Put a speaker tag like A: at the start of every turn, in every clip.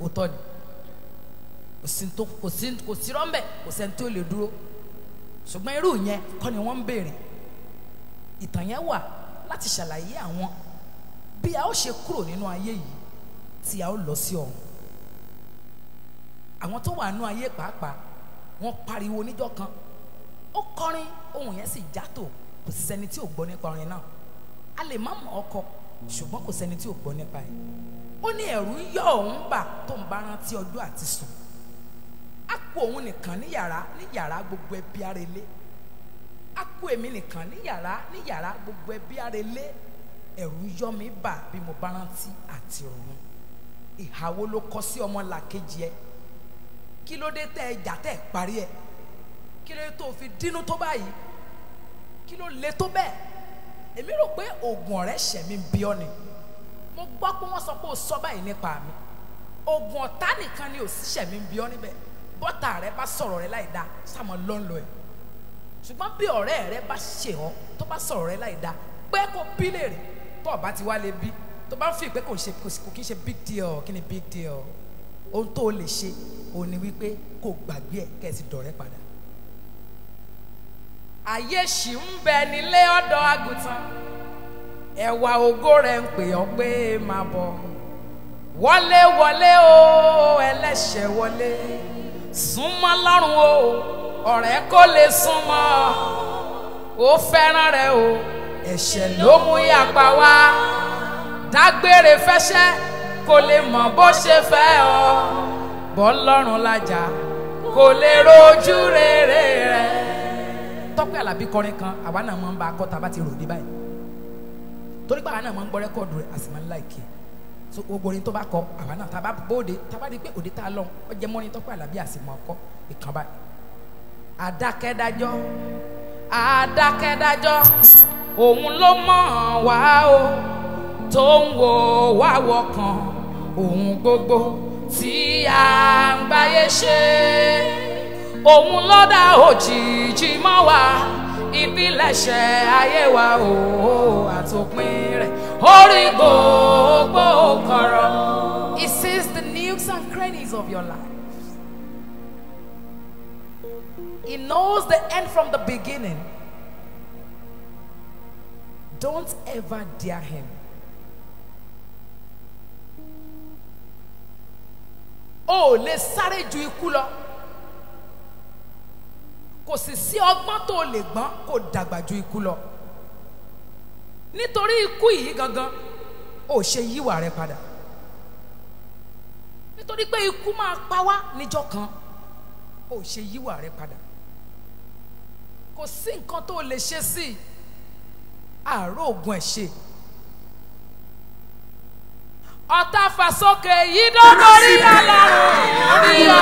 A: òótọ́ ni kò sí tó kò sí kò sí rọ́mbẹ̀ kò sẹ́ni tó lè dúró ṣùgbọ́n irú yẹn kọ́ ni wọ́n ń béèrè ìtàn yẹn wà láti ṣàlàyé àwọn bí a ó ṣe kúrò nínú ayé yìí tí a ó lọ sí ọ̀run àwọn tó wà nínú ayé pàápàá wọ́n pariwo níjọ́ kan ó kọrin ohun yẹn sì játò kò sí sẹ́ni tí ò gbọ́ nípa orin náà a lè má mọ̀ ọkọ ṣùgbọ́n kò sẹ́ni tí ò gbọ́ nípa ẹ̀ ó ní ẹ̀rù ń yọ òun bà tó ń bá rántí ọjọ́ àti sùn á kú òun nìkan ní yàrá ní yàrá gbogbo ẹbí ara ilé á kú èmi nìkan ní yàrá ní yàrá gbogbo ẹbí ara ilé ẹ̀rù ń yọ mi bà bí mo bá rántí àti òun ìhàwó ló kọ sí ọmọ làkejì ẹ kí ló dé tẹ ẹ jà tẹ ẹ parí ẹ kí ló dé tó fi dínú tó báyìí kí ló le tó bẹ́ẹ̀ èmi rò pé oògùn ọ̀rẹ́ ṣẹ̀mí bí ọ́ ni mo gbọ́ pé wọ́n sọ pé o sọ báyìí nípa mi oògùn ọ̀tá nìkan ni ò sí ṣẹ̀mí bí ọ́ níbẹ̀ bọ́tà rẹ bá sọ̀rọ̀ rẹ láì dáa sàmọ́ lọ́nlọ́ ẹ̀ ṣùgbọ́n bí ọ̀rẹ́ rẹ bá ṣe ọ́ tó bá sọ̀rọ̀ rẹ láì dáa pé kó bí léèrè tó o bá ti wá lè bí tó bá ń fi pé kò ṣe kò kí ń ṣe big deal kí ni big deal ohun tó o lè ṣe òun ni wípé kó gbàgbé ẹ̀ kẹ́ ẹ sì dọ̀rẹ́ padà ayé ṣì ń bẹ nílé ọ̀dọ́ àgùntàn ẹwà ògo rẹ̀ ń pè ọ́ pé máa bọ̀ wọlé wọlé o ẹlẹ́ṣẹ̀ wọlé súnmọ́ lọ́rùn o ọ̀rẹ́ kó lè súnmọ́ ó fẹ́ràn rẹ o ẹ̀ṣẹ̀ ló mú yàpá wá dágbére fẹ́ṣẹ́ kó lè mọ̀ bó ṣe fẹ́ ọ bọ́ lọ́rùn lájà kó lè rojú rere rẹ tọ́pẹ́ àlàbí kọrin kan àwa náà máa ń bá a kọ́ tá a bá ti rò dé báyìí torí pé àwa náà máa ń gbọ́ rẹ́kọ̀dù rẹ̀ a sì máa ń láìkì so gbogbo orin tó bá kọ àwa náà tá a bá bóde tá a bá di pé òde tá a lọ ọ jẹ mọ́rin tọ́pẹ́ àlàbí àsìmọ́ ọkọ ìkan báyìí. àdákẹ́dájọ́ àdákẹ́dájọ́ òun ló mọ̀ wá o tó ń wo wá wọkàn òun gbogbo tí a ń gbáyé ṣe òun ló dá òjìji mọ́ wa ìpilẹ̀ṣẹ̀ ayé wa o àtòpin rẹ̀ orí gbogbo kọ̀rọ̀. He sees the nooks and crannies of your life. He knows the end from the beginning. Don't ever dare him. O ò lè sáré ju ikú lọ kò sì sí ọgbọ́n tó lè gbọ́n kó dàgbà ju ikú lọ nítorí ikú yìí gangan ò ṣe yíwà rẹ padà nítorí pé ikú máa pa wá níjọ́ kan ò ṣe yíwà rẹ padà kò sí nǹkan tó lè ṣe sí àárò oògùn ẹ̀ ṣe ọ̀tá fàsókè yìí dọ́gọ́rí alárùn rí ọ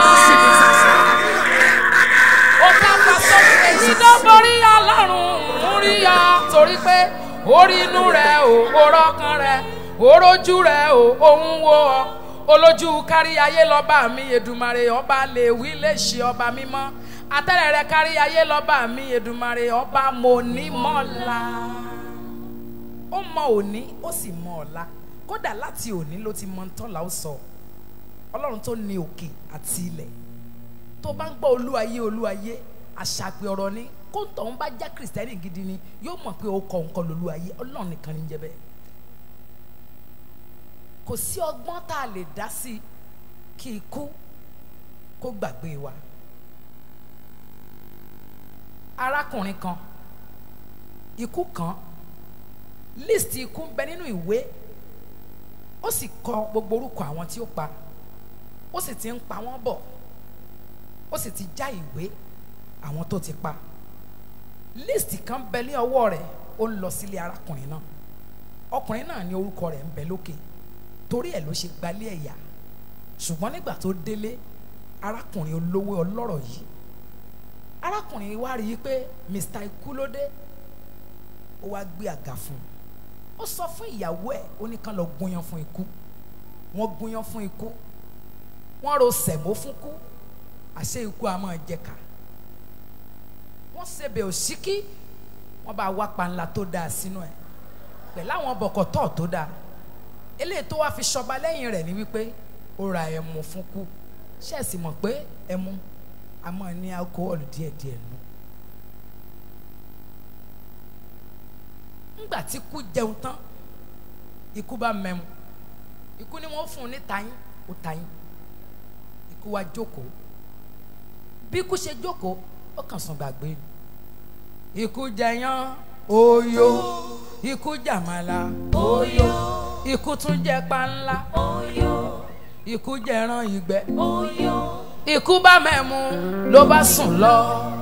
A: ọ̀tá fàsókè yìí dọ́gọ́rí alárùn rí ọ torí pé orí inú rẹ̀ ò orọ́kan rẹ̀ orójú rẹ̀ ò òun wo ọ olójú kárí ayé lọ́ba mi Èdùmàrè ọba lè wí lè ṣe ọba mímọ́ atẹ́rẹ̀ rẹ̀ kárí ayé lọ́ba mi Èdùmàrè ọba mo ní mọ́la ó mọ òní ó sì mọ ọ̀la kódà láti òní ló ti mọ ntọ́là ó sọ ọlọ́run tó ní òkè àti ilẹ̀ tó bá ń gbọ́ olúwayé olúwayé àṣàpè ọ̀rọ̀ ni kó ń tọ̀hún bá já kìrìsìtẹ́nì gidi ni yóò mọ̀ pé ó kọ nǹkan lolúwayé ọlọ́run nìkan ní jẹ́ bẹ́ẹ̀ kò sí ọgbọ́n tá a lè dá sí kí ikú kó gbàgbé wa arákùnrin kan ikú kan list ikú ń bẹ nínú ìwé ó sì kọ gbogbo orúkọ àwọn tí ó pa ó sì ti ń pa wọ́n bọ̀ ó sì ti já ìwé àwọn tó ti pa list kan bẹ ní ọwọ́ rẹ̀ ó ń lọ sílé arákùnrin náà ọkùnrin náà ní orúkọ rẹ̀ ń bẹ lókè torí ẹ̀ ló ṣe gbalé ẹ̀yà ṣùgbọ́n nígbà tó délé arákùnrin olówó ọlọ́rọ̀ yìí arákùnrin wá rí i pé Mr. ikú ló dé ó wá gbé àga fún un ó sọ fún ìyàwó ẹ̀ ó ní kán lọ gúnyán fún ikú wọ́n gúnyán fún ikú wọ́n ro sẹ̀mó fún ikú àṣé ikú a máa jẹ ká wọ́n ṣebẹ̀ òṣìkí wọ́n bá wá panla tó dáa sínú ẹ̀ pẹ̀lú àwọn bọ̀kọ̀tọ̀ tó dáa eléyìí tó wá fi ṣọba lẹ́yìn rẹ̀ ni wípé ó ra ẹmu fún kú ṣẹ́ẹ̀sì mọ̀ pé ẹmu a máa ní alcohol díẹ̀díẹ̀ nù. ńgbà tí kú jẹun tán ikú bá mẹ́mu ikú ni wọ́n fún un ní tayín ó tayín ikú wá jókòó bí ikú ṣe jókòó ó kàn sùn gbàgbé ni ikú jẹyán oyo ikú jàmàlà oyo ikú tún jẹ panla
B: Oyo,
A: ikú jẹran ìgbẹ́
B: oyo,
A: ikú bá mẹ́mu ló bá sùn lọ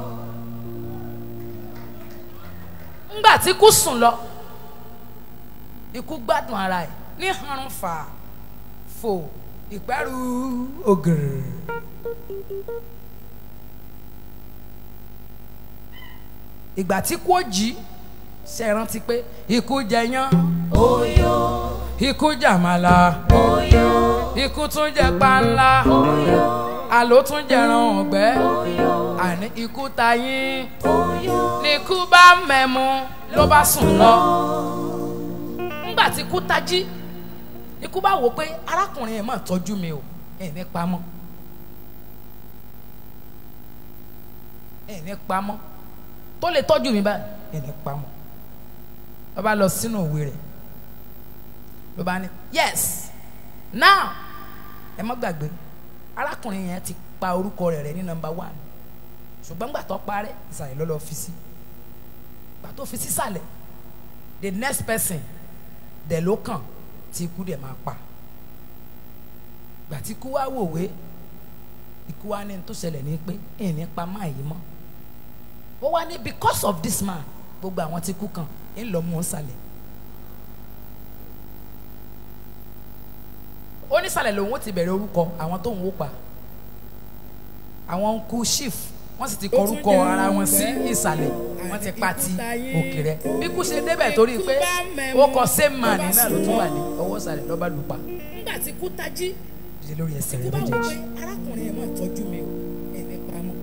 A: ńgbà tí ikú sùn lọ ikú gbádùn ara ẹ̀ ní harun fà fò ìpẹ́rù ògèrè. ìgbà tí kò jí ṣe rántí pé ikú jẹyán
B: oyo,
A: ikú jàmàlà
B: oyo,
A: ikú tún jẹ panla
B: oyo,
A: àló tún jẹran ọ̀gbẹ́
B: oyo,
A: àní ikú tayín
B: oyo,
A: ní ikú bá mẹ́mu ló bá sùn lọ. ńgbà tí ikú tají ikú bá wò pé arákùnrin ẹ̀ máa tọ́jú mi o ẹ̀ ní pamọ́ ẹ̀ ní pamọ́ tó lè tọ́jú mi báyìí ẹ̀ ní pamọ́ ló bá lọ sínú òwe rẹ̀ ló bá ní yes now ẹ má gbàgbé arákùnrin yẹn ti pa orúkọ rẹ̀ rẹ̀ ní nọ́mbà one ṣùgbọ́n gbà tó parẹ́ ìsàlẹ̀ ló lọ fi sí gbà tó fi sísàlẹ̀ the next person dẹ̀ ló kàn tí ikú dẹ̀ máa pa gbà tí ikú wá wòwe ikú wá ní tó ṣẹlẹ̀ ní pé ìní pa máa yìí mọ́ ó wá ní because of this man gbogbo àwọn tí kú kàn ń lọ mú un sàlẹ̀ ó ní sàlẹ̀ lòun ó ti bẹ̀rẹ̀ orúkọ àwọn tó ń wó pa àwọn ń kú chief wọ́n sì ti kọ orúkọ ara wọn sí ìsàlẹ̀ wọ́n ti pa ti òkè rẹ̀ bí kú ṣe débẹ̀ torí pé ó kọ same man náà ló tún wà ní ọwọ́ ìsàlẹ̀ lọ́ba lù pa
C: nígbà tí kú tají
A: dídé lórí ẹsẹ̀
C: kú
A: rẹ̀
C: bá wọ pé
A: méjèèjì
C: arákùnrin yẹn máa tọ́jú mi o ẹ̀ní pamọ́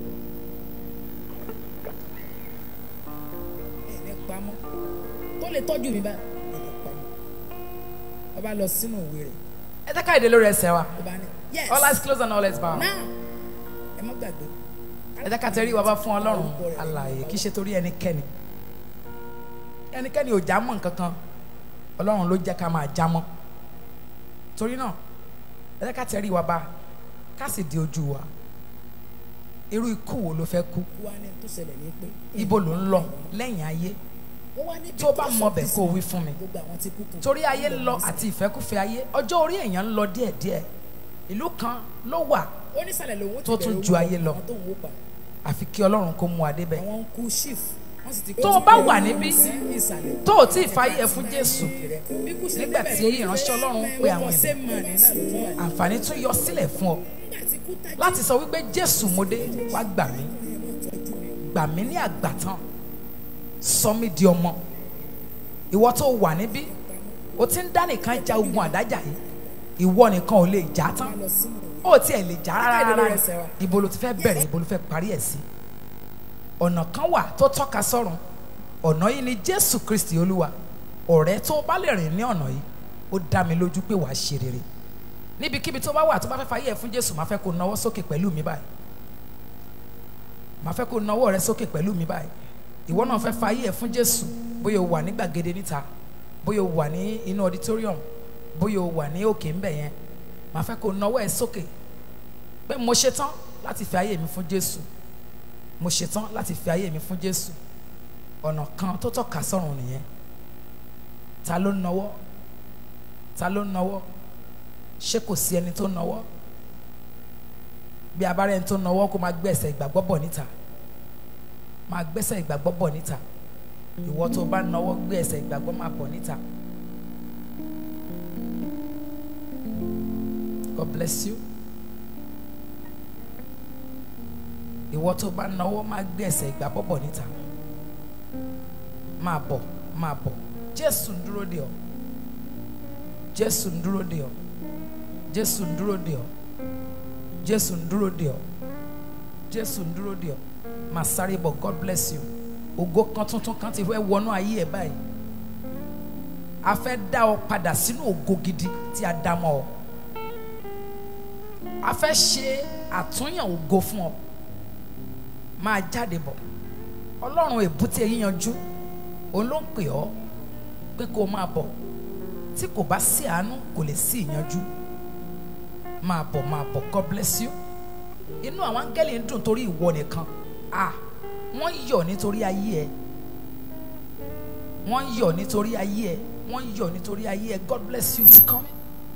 C: ẹ̀ní pamọ́ tó lè tọ́jú mi báyìí ẹ̀ní pamọ́ ọba lọ sínú òwe rẹ̀
A: ẹ jẹ́ ká ìdè lórí ẹsẹ̀ wa
C: ọba ní yes
A: all eyes closed and all eyes bound
C: now ẹ má gbàgbé
A: ẹ jẹ́ ká tẹrí wa bá fún ọlọ́run alààyè kì í ṣe torí ẹnikẹ́ni ẹnikẹ́ni ò já mọ́ nǹkan kan ọlọ́run ló jẹ́ ká máa já mọ́ torí náà ẹ jẹ́ ká tẹrí wa bá ká sì di ojú wa irú ikú wo ló fẹ́ kú
C: wá ní tó ṣẹlẹ̀ ní pé
A: ibo ló ń lọ lẹ́yìn ayé
C: ó wá ní
A: tó bá
C: because
A: mọ
C: of
A: bẹ̀
C: this
A: kó
C: man,
A: wí fún mi
C: gbogbo àwọn tí kú kàn
A: torí ayé ń lọ àti ìfẹ́kúfẹ́ ayé ọjọ́ orí èèyàn ń lọ díẹ̀díẹ̀ ìlú kan ló wà
C: ó ní sàlẹ̀ lòun ó ti
A: tó tún
C: bẹ̀rẹ̀
A: ju
C: orúkọ
A: ayé lọ.
C: àwọn tó ń wó pa
A: àfi kí ọlọ́run kó mú adé bẹ́ẹ̀
C: àwọn ń kú chief wọ́n sì ti
A: Tó o bá wà níbí,
C: sí ìsàlẹ̀
A: tó o tí ì fàyè ẹ fún Jésù
C: bí kú ṣe
A: nígbà
C: débẹ̀
A: tí
C: torí
A: ìránṣẹ́ Ọlọ́run
C: pé
A: pe
C: ó
A: àwọn
C: kọ
A: ènìyàn.
C: same man náà ló tún wà ní.
A: àǹfààní tún yọ sílẹ̀ fún ọ
C: nígbà tí kú tají
A: láti sọ wípé Jésù mo dé wá gbà mí gbà mí ní àgbàtàn sọ mí di ọmọ ìwọ tó wà níbí o ti ń dá nìkan ja ogun àdájà yìí ìwọ nìkan ò lè jà á tán
C: lọ sínú
A: ó tiẹ̀ lè jà rárá
C: Káàdì lórí
A: rárá
C: ẹsẹ̀ wa.
A: ibo ló ti fẹ́ bẹ̀rẹ̀ ibo ló fẹ́ parí ẹ̀ sí ọ̀nà kan wà tó tọ́ka sọ́run ọ̀nà yìí ni Jésù Kristi Olúwa ọ̀rẹ́ tó o bá lè rìn ní ọ̀nà yìí ó dá mi lójú pé wàá ṣe rere níbikíbi tó bá wà tó bá fẹ́ fàyè ẹ̀ fún Jésù máa fẹ́ kó nawọ́ sókè pẹ̀lú mi báyìí máa fẹ́ kó nawọ́ rẹ sókè pẹ̀lú mi báyìí ìwọ náà fẹ́ fàyè ẹ̀ fún Jésù bóyá o wà ní gbàgede níta bóyá o wà ní inú auditorium bóyá o wà ní òkè ńbẹ̀ yẹn máa fẹ́ kó nawọ́ ẹ̀ sókè pé mo ṣetán láti fi ayé mi fún Jésù mo ṣetán láti fi ayé mi fún Jésù ọ̀nà kan tó tọ́ka sọ́run nìyẹn ta ló ń nawọ́ ta ló ń nawọ́ ṣé kò sí ẹni tó ń nawọ́ bí abárẹ́ ẹni tó ń nawọ́ kó máa gbẹ̀sẹ̀ ìgbàgbọ́ bọ̀ níta máa gbẹ́sẹ̀ ìgbàgbọ́ bọ̀ níta ìwọ tó bá ń nawọ́ gbé ẹsẹ̀ ìgbàgbọ́ máa bọ̀ níta God bless you. ìwọ tó bá náwó máa gbé ẹsẹ̀ ìgbàgbọ́ bọ̀ níta máa bọ̀ máa bọ̀ jésù ń dúró dè ọ́ jésù ń dúró dè ọ́ jésù ń dúró dè ọ́ jésù ń dúró dè ọ́ jésù ń dúró dè ọ́ máa sáré bọ̀ god bless you ògo kan tuntun kan ti fẹ́ wọnú ayé ẹ̀ báyìí a fẹ́ dá ọ padà sínú ògo gidi tí a dá mọ́ ọ a fẹ́ ṣe àtúnyàn ògo fún ọ máa jáde bọ̀ ọlọ́run èbúté yíyanjú òun ló ń pè ọ́ pé kó o máa bọ̀ tí kò bá sí àánú kò lè sí ìyanjú máa bọ̀ máa bọ̀ God bless you inú àwọn áńgẹ́lì ń dùn torí ìwọ nìkan ah wọ́n yọ̀ nítorí ayé ẹ wọ́n yọ̀ nítorí ayé ẹ wọ́n yọ̀ nítorí ayé ẹ God bless you for coming.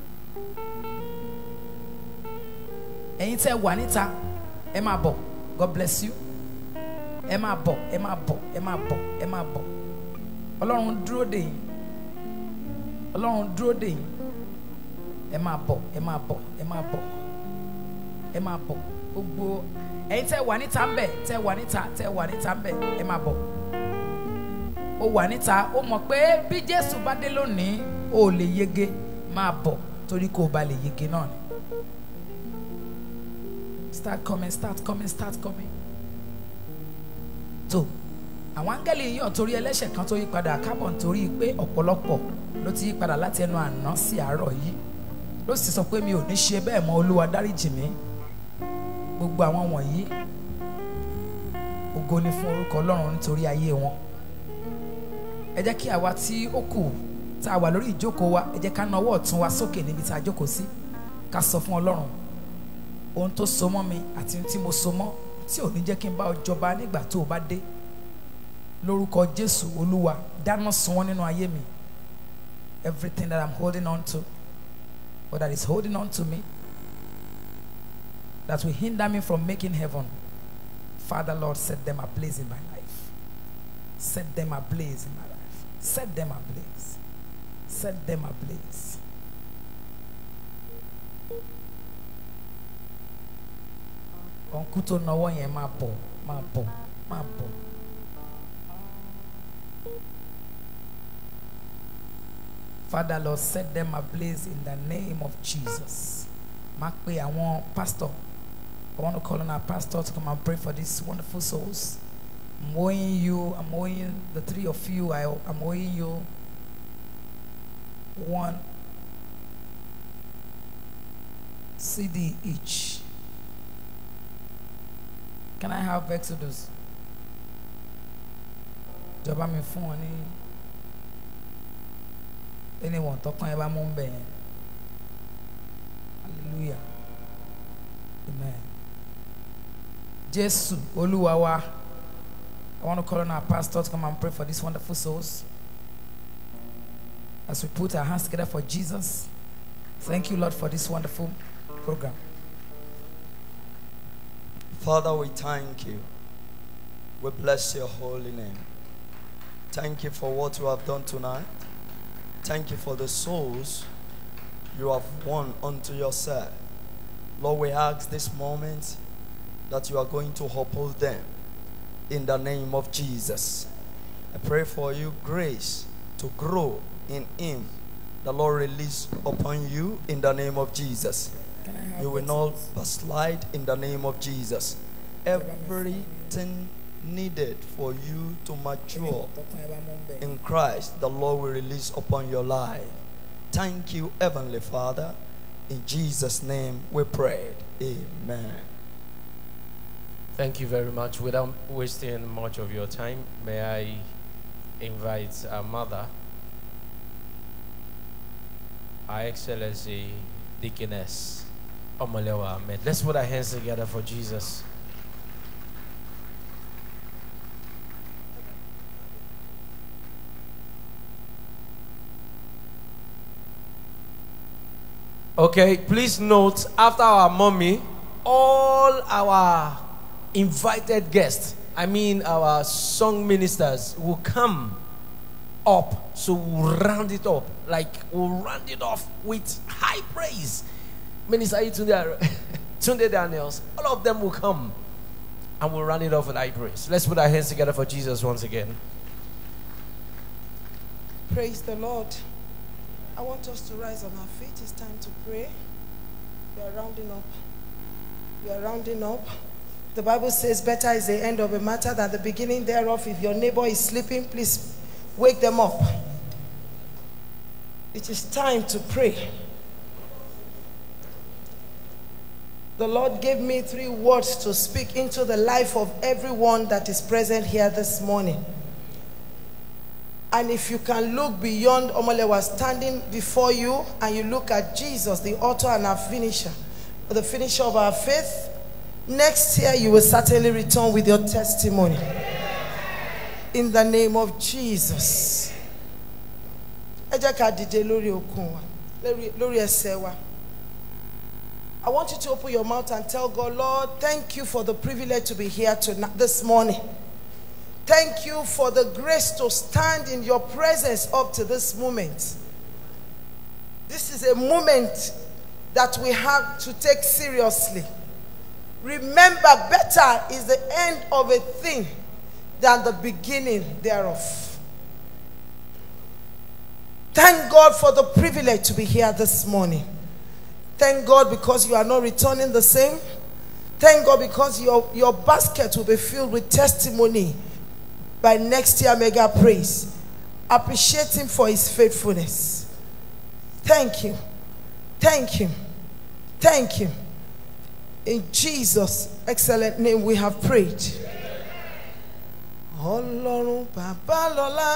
A: ẹ̀yin tẹ́ wà níta ẹ máa bọ̀ God bless you ẹ máa bọ̀ ẹ máa bọ̀ ẹ máa bọ̀ ẹ máa bọ̀ ọlọ́run dúró dè yín ọlọ́run dúró dè yín ẹ máa bọ̀ ẹ máa bọ̀ ẹ máa bọ̀ ẹ máa bọ̀ gbogbo ẹ̀yin tẹ́ wà níta ń bẹ̀ tẹ́ wà níta tẹ́ wà níta ń bẹ̀ ẹ máa bọ̀ ó wà níta ó mọ̀ pé bí Jésù bá dé lónìí ó lè yege máa bọ̀ torí kó o bá lè yege náà ni start coming start coming start coming tó àwọn áńgẹ́lì yíyàn torí ẹlẹ́ṣẹ̀ kan tó yí padà kábọ̀ nítorí pé ọ̀pọ̀lọpọ̀ ló ti yí padà láti ẹnu àná sí àárọ̀ yìí ló sì sọ pé mi ò ní ṣe bẹ́ẹ̀ mọ́ olúwa dáríjì mí gbogbo àwọn wọ̀nyí ògo ni fún orúkọ ọlọ́run nítorí ayé wọn ẹ jẹ́ kí àwa tí ó kù tá a wà lórí ìjókòó wa ẹ jẹ́ ká na ọwọ́ ọ̀tún wa sókè níbi tá a jókòó sí ká sọ fún ọlọ́run ohun tó so mọ́ mi àti ohun tí mo so mọ́ tí ò ní jẹ́ kí n bá ọ jọba nígbà tó o bá dé lórúkọ jésù olúwa dáná sun wọ́n nínú ayé mi everything that i'm holding on to or that is holding on to me that will hinder me from making heaven father lord set them ablaze in my life set them ablaze in my life set them ablaze set them ablaze ọ̀nkú tó náwó yẹn máa bọ̀ máa bọ̀ máa bọ̀. Father Lord set them ablaze in the name of Jesus. Má pe àwọn pastor. I want to call on our pastor to come and pray for these wonderful souls. I'm owing you, I'm owing the three of you, I, I'm owing you one CD each. Can I have Exodus? Jọba mi fún wọn ní anyone tọkàn ẹ bá mú bẹ yẹn hallelujah amen Jésù Olúwa wa I want to call on our pastor to come and pray for these wonderful souls as we put our hands together for Jesus. Thank you, Lord, for this wonderful program.
D: Father, we thank you. We bless your holy name. Thank you for what you have done tonight. Thank you for the souls you have won unto yourself. Lord, we ask this moment that you are going to uphold them in the name of Jesus. I pray for you grace to grow in Him. The Lord release upon you in the name of Jesus.
C: Can I have
D: You will not
C: Exodus?
D: backslide in the name of Jesus. Everything needed for you to mature
C: tọkàn ẹ bá mú bẹ.
D: in Christ, the Lord will release upon your life. Thank you, Heavenly Father. In Jesus' name we pray. Amen.
E: Thank you very much. Without wasting much of your time, may I invite our mother, Our Excellency Deaconess Omalewa Ahmed. Let's put our hands together for Jesus. Okay, please note after our mommy, all our invited guests, I mean our song ministers, will come up. So we'll round it up. Like we'll round it off with high praise. Minister Tunde, Tunde Daniels, all of them will come and we'll round it off with high praise. Let's put our hands together for Jesus once again.
B: Praise the Lord. I want us to rise on our feet. It's time to pray. We are rounding up. We are rounding up. The Bible says, Better is the end of a matter than the beginning thereof. If your neighbor is sleeping, please wake them up. It is time to pray. The Lord gave me three words to speak into the life of everyone that is present here this morning. And if you can look beyond Omolewa standing before you and you look at Jesus, the author and our finisher, the finisher of our faith, next year you will certainly return with your testimony. In the name of Jesus. Ẹ jẹ́ ká dìde lórí okun wa, lórí- lórí ẹsẹ̀ wa. I want you to open your mouth and tell God, Lord, thank you for the privilege to be here tonight, this morning. Thank you for the grace to stand in your presence up to this moment. This is a moment that we have to take seriously. Remember, better is the end of a thing than the beginning thereof. Thank God for the privilege to be here this morning. Thank God because you are not returning the same. Thank God because your, your basket will be filled with testimony by next year mega praise. Appreciate him for his faithfulness. Thank you. Thank him. Thank him. In Jesus' excellent name we have prayed. Ọlọ́run bàbá lọ́lá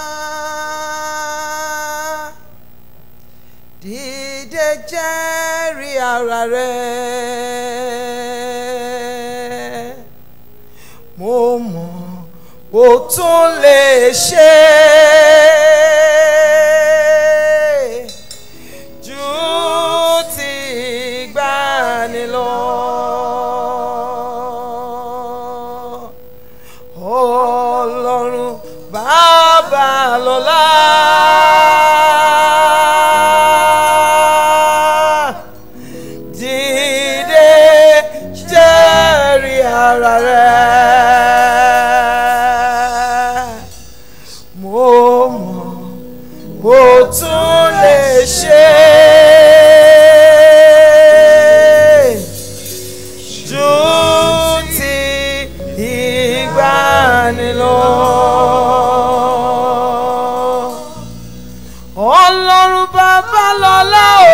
B: dìde jẹ́rìí ara rẹ̀ mo mọ̀ ó tún lè ṣe ju ti ìgbàanì lọ. Ọlọ́run bàbá lọ́lá. Dìde jẹ́rìí ara rẹ̀. Mo mọ̀ mo tún lè ṣe ju ti ìgbàanì lọ. Ọlọ́run bàbá lọ́lá o.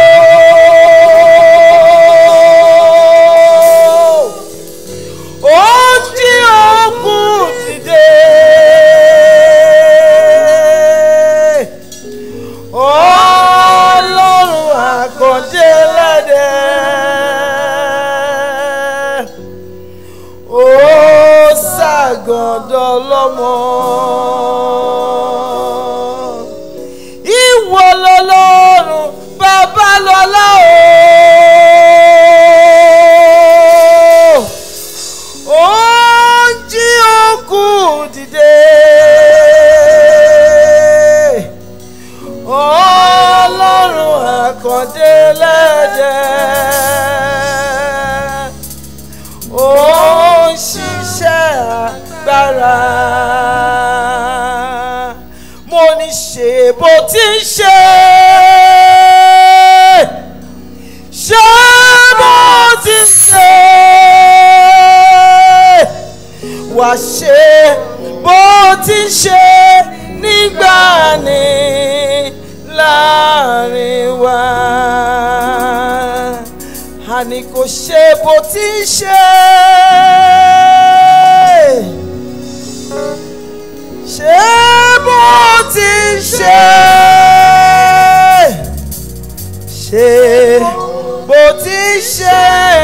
B: Ó jí òkun dìde. Ọlọ́run àkàndé lẹ́dẹ̀ẹ́ ó ṣàgọ́dọ̀ lọ́mọ. Ìwọ lọ́lọ́run bàbá lọ́lá o. Ó ń jí òkú dìde. Ọlọ́run àkàndé lẹ́dẹ̀ẹ́ ó ń ṣiṣẹ́ agbára. mo ní ṣe bó ti ń ṣe. ṣe bó ti ń ṣe. wà ṣe bó ti ń ṣe nígbà ní láàrin wa àní kò ṣe bó ti ń ṣe. ṣe bó ti ń ṣe. ṣe bó ti ń ṣe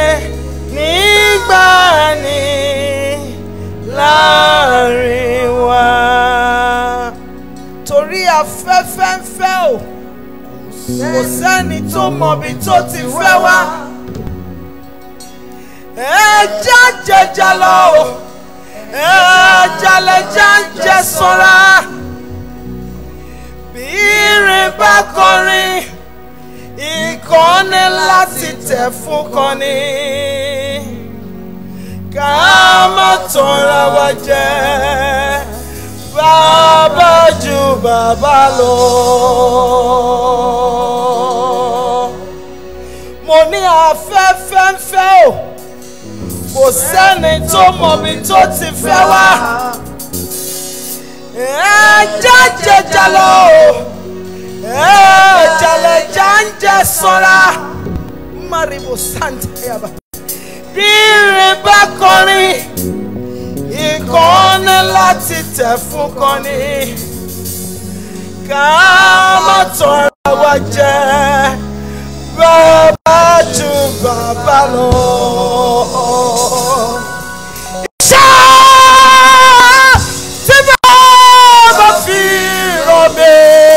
B: nígbà ní láàrin wa. torí afẹ́fẹ́ ń fẹ́ o kò sẹ́ni tó mọbi tó ti fẹ́ wá. ẹja jẹjà lọ o ẹja lẹja ń jẹ sanra. bí irin bá kọrin ìkànnì láti tẹ̀ fún kọ́ni. ká má tanra wa jẹ bàbá ju bàbá lọ. mo ní afẹ́fẹ́ ń fẹ́ o kò sẹ́ni tó mọ̀bi tó ti fẹ́ wá. ẹja jẹjà lọ o ẹja lẹja ń jẹ sanra. maribo santa yaba bí
D: rírìn bá kọrin ìkànnì láti tẹ̀ fún kọ́ni ká má tọrọ wa jẹ bàbá ju bàbá lọ. Iṣẹ́ tí bàbá fi rọ̀ mí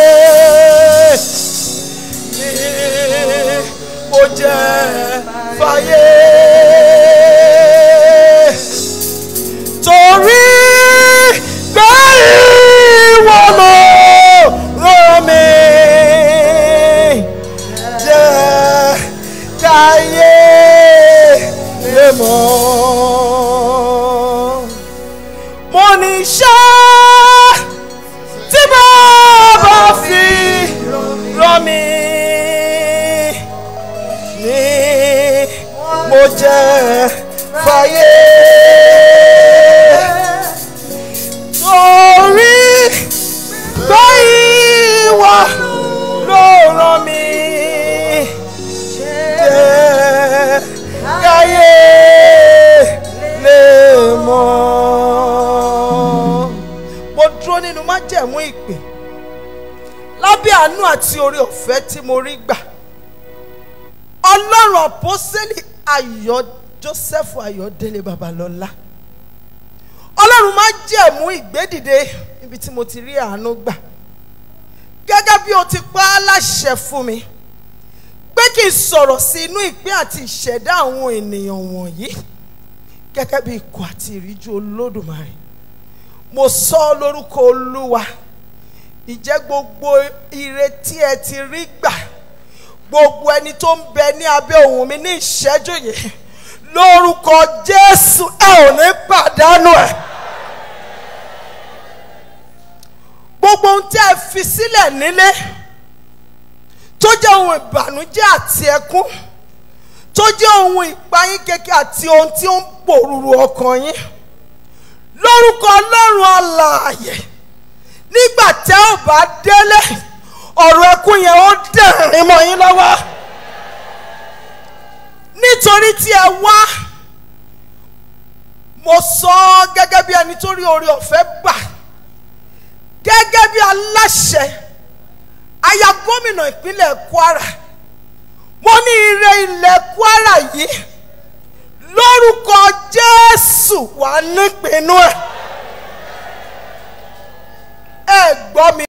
D: ni mo jẹ́ fàyè torí pé ìwọ ló rán mi jẹ́ káyé lè mọ̀ mo ní iṣẹ́ tí bàbá fi rán mi ni mo jẹ́ fàyè torí pé ìwọ ló rán mi jẹ́ káyé lè mọ̀. mo dúró nínú májẹ̀mú ìpè lábẹ́ àánú àti oore ọ̀fẹ́ tí mo rí gbà ọlọ́run àpọ́sẹ́lì ayọ̀ joseph ayọ̀délé babalọ́lá ọlọ́run má jẹ̀mú ìgbédìde níbi tí mo ti rí àánú gbà gẹ́gẹ́ bí o ti pa á láṣẹ fún mi pé kí n sọ̀rọ̀ sí inú ìpín àti ìṣẹ̀dá àwọn ènìyàn wọ̀nyí gẹ́gẹ́ bí ikọ̀ àti ìríjú olódùmarè mo sọ ọ́ lórúkọ olúwa ìjẹ́ gbogbo ire tí ẹ ti rí gbà gbogbo ẹni tó ń bẹ ní abẹ́ òun mi ní ìṣẹ́jú yìí lórúkọ jésù ẹ ò ní pàdánù ẹ. gbogbo ohun tí ẹ fi sílẹ̀ nílé tó jẹ́ ohun ìbànújẹ́ àti ẹkún tó jẹ́ ohun ìpayín kékeré àti ohun tí ó ń pòrúurú ọkàn yín lórúkọ ọlọ́run alààyè nígbà tẹ́ ò bá délé ọ̀rọ̀ ẹkún yẹn ó dẹ̀rín mọ́ yín lọ́wọ́ nítorí tí ẹ wá mo sọ ọ́ gẹ́gẹ́ bí ẹni tó rí oore ọ̀fẹ́ gbà gẹ́gẹ́ bí aláṣẹ aya gómìnà ìpínlẹ̀ Kwara mo ní ire ilẹ̀ Kwara yìí lórúkọ Jésù wà nípinnu ẹ̀ ẹ gbọ́ mi.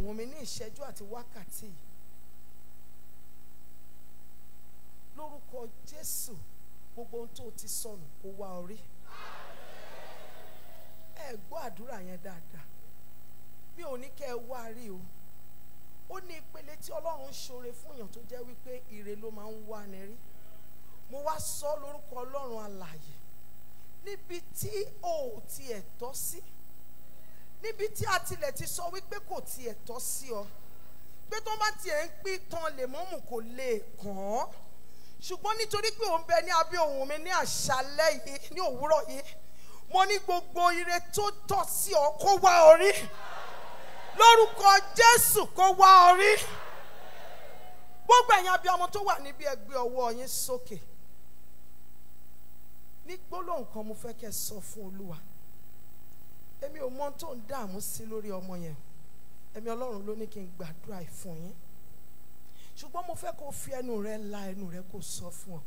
B: ohùn mi ní ìṣẹ́jú àti wákàtí yìí lórúkọ jésù gbogbo ohun tó o ti sọnù kó wá orí ẹ gbọ́ àdúrà yẹn dáadáa mi ò ní kẹ́ ẹ wá rí o ó ní ìpele tí ọlọ́run ṣoore fún èèyàn tó jẹ́ wípé ire ló máa ń wá ni rí mo wá sọ lórúkọ ọlọ́run alààyè níbi tí o ò tiẹ̀ tọ́ sí níbi tí a tilẹ̀ ti sọ wípé kò tiẹ̀ tọ́ sí ọ pé tó bá tiẹ̀ ń pín tán lèmọ́mù kò lè kàn án ṣùgbọ́n nítorí pé òun bẹ ní abẹ́ ohùn mi ní àṣálẹ́ yìí ní òwúrọ̀ yìí mo ní gbogbo ire tó tọ́ sí ọ kó wá orí lórúkọ jésù kó wá orí gbogbo ẹ̀yin abiyamọ tó wà níbi ẹgbẹ́ ọwọ́ yín sókè ní gbólóhùn kan mo fẹ́ kẹ́ ẹ sọ fún olúwa èmi ò mọ ohun tó ń dààmú sí lórí ọmọ yẹn ẹ̀mí ọlọ́run ló ní kí n gbàdúrà yìí fún yín ṣùgbọ́n mo fẹ́ kó o fi ẹnu rẹ la ẹnu rẹ kó o sọ fún ọ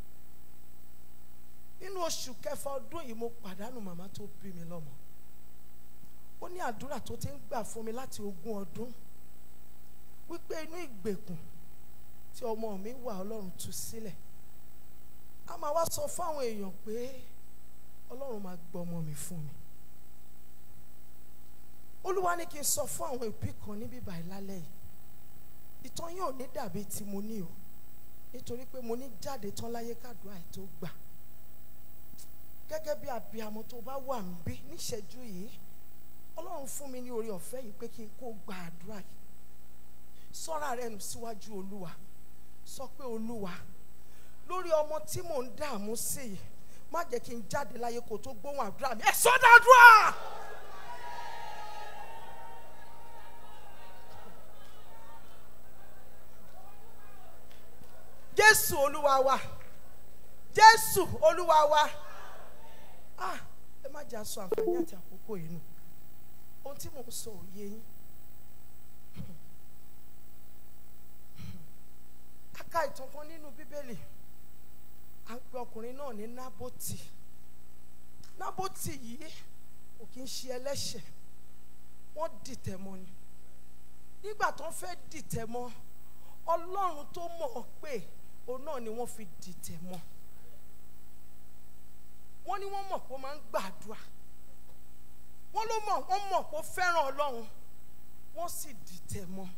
B: nínú oṣù kẹfà ọdún yìí mo pàdánù màmá tó bí mi lọ́mọ ó ní àdúrà tó ti ń gbà fún mi láti ogún ọdún wípé inú ìgbèkùn tí ọmọ mi wà ọlọ́run tú sílẹ̀ a máa wá sọ fáwọn èèyàn pé ọlọ́run máa gbọ́ ọmọ mi fún mi olúwa ní kí n sọ fún àwọn òbí kan níbí báyìí lálẹ́ yìí ìtàn yóò ní dàbí tí mo ní o nítorí pé mo ní jáde tán láyé kádùá ẹ̀ tó gbà gẹ́gẹ́ bí abiyamọ tó bá wà ń bí níṣẹ́jú yìí ọlọ́run fún mi ní orí ọ̀fẹ́ yìí pé kí n kó gba àdúrà yìí sọ́ra rẹ̀ nù síwájú olúwa sọ pé olúwa lórí ọmọ tí mò ń dààmú sí yìí má jẹ́ kí n jáde láyé kó tó gbóhùn àdúrà mi ẹ̀ sọ́dọ̀ àdúrà. jésù olúwa wa jésù olúwa wa ah ẹ má jà sọ àǹfààní àti àkókò yìí nù ohun tí mò ń sọ òye yín a ka ìtàn kan nínú bíbélì à ń pe ọkùnrin náà ní nábòtì nábòtì yìí kò kí ń ṣe ẹlẹ́ṣẹ̀ wọ́n dìtẹ̀ mọ́ ni nígbà tó ń fẹ́ dìtẹ̀ mọ́ ọlọ́run tó mọ̀ ọ́ pé òun náà ni wọ́n fi dìtẹ̀ mọ́ wọ́n ní wọ́n mọ̀ pé ó máa ń gbàdúrà wọ́n ló mọ̀ wọ́n mọ̀ pé ó fẹ́ràn ọlọ́run wọ́n sì dìtẹ̀ mọ́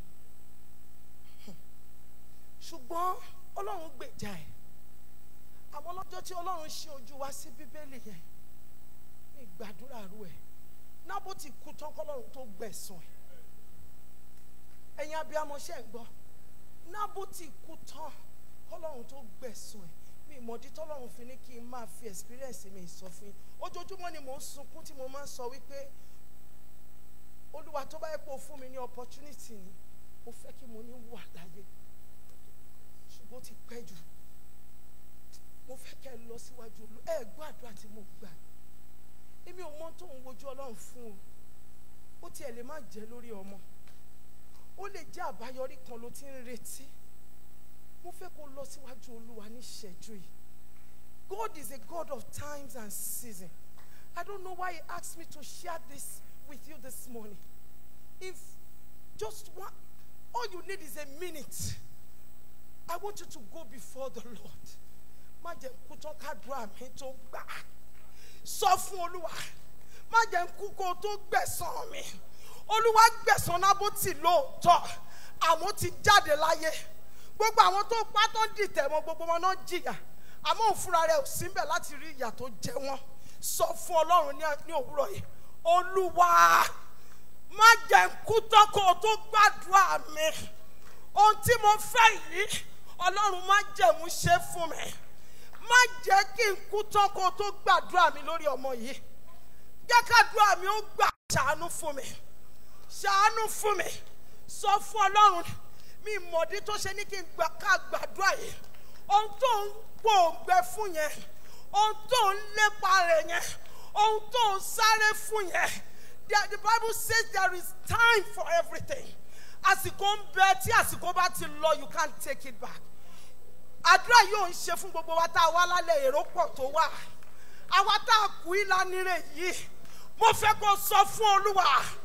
B: ṣùgbọ́n ọlọ́run gbèjà ẹ̀ àwọn lọ́jọ́ tí ọlọ́run ṣe ojú wa sí bíbélì yẹn ní gbàdúrà rú ẹ̀ nábòtì kú tán kọ́lọ́run tó gbẹ̀sán ẹ̀ ẹ̀yin abiyamọ ṣe ń gbọ́ nábòtì kú tán kọ́lọ́run tó gbẹ̀sán ẹ̀ mi ìmọ̀dí tọ́lọ́run fi ní kí n máa fi experience mi sọ fún yín ojoojúmọ́ ni mò ń sunkún tí mo máa ń sọ wípé olúwa tó bá yẹ kó fún mi ní opportunity ni mo fẹ́ kí mo ní wà láyé ṣùgbọ́n ó ti pẹ́ jù mo fẹ́ kẹ́ ẹ lọ síwájú olú ẹ gbọ́ àdúrà tí mo gbà èmi ò mọ tó ń wojú ọlọ́run fún o ó tiẹ̀ lè má jẹ́ lórí ọmọ ó lè jẹ́ àbáyọrí kan ló ti ń retí mo fẹ́ kó lọ síwájú olúwa ní ìṣẹ́jú yìí God is a God of times and seasons I don't know why he asked me to share this with you this morning if just one all you need is a minute I want you to go before the Lord má jẹ́ kú tán kádùá mi tó gbà sọ fún olúwa má jẹ́ kú kó tó gbẹ̀san mi olúwa gbẹ̀san nábòtì lóòótọ́ àmọ́ ti jáde láyé gbogbo àwọn tó pa tó ń dìtẹ̀ mọ́ gbogbo wọn náà jìyà àmọ́ òun fúnra rẹ̀ ò síbẹ̀ láti rí ìyà tó jẹ wọ́n sọ fún ọlọ́run ní ní òwúrọ̀ yìí olúwa má jẹ́ kú tán kó tó gbàdúrà mi ohun tí mo fẹ́ yìí ọlọ́run má jẹ̀mú ṣe fún mi má jẹ́ kí n kú tán kó tó gbàdúrà mi lórí ọmọ yìí jẹ́ kádùá mi ó gbà ṣàánú fún mi ṣàánú fún mi sọ fún ọlọ́run mi mọ̀dí tó ṣe ní kí n gbà ká gbàdúrà yìí ohun tó ń gbòǹgbẹ fún yẹn ohun tó ń lépa rẹ̀ yẹn ohun tó ń sáré fún yẹn the the bible says there is time for everything àsìkò ń bẹ tí àsìkò bá ti lọ you can't take it back àdúrà yóò ń ṣe fún gbogbo wa tá a wá lálẹ́ èrò pọ̀ tó wà àwa tá a kú ìlànà yìí mo fẹ́ kó sọ fún olúwa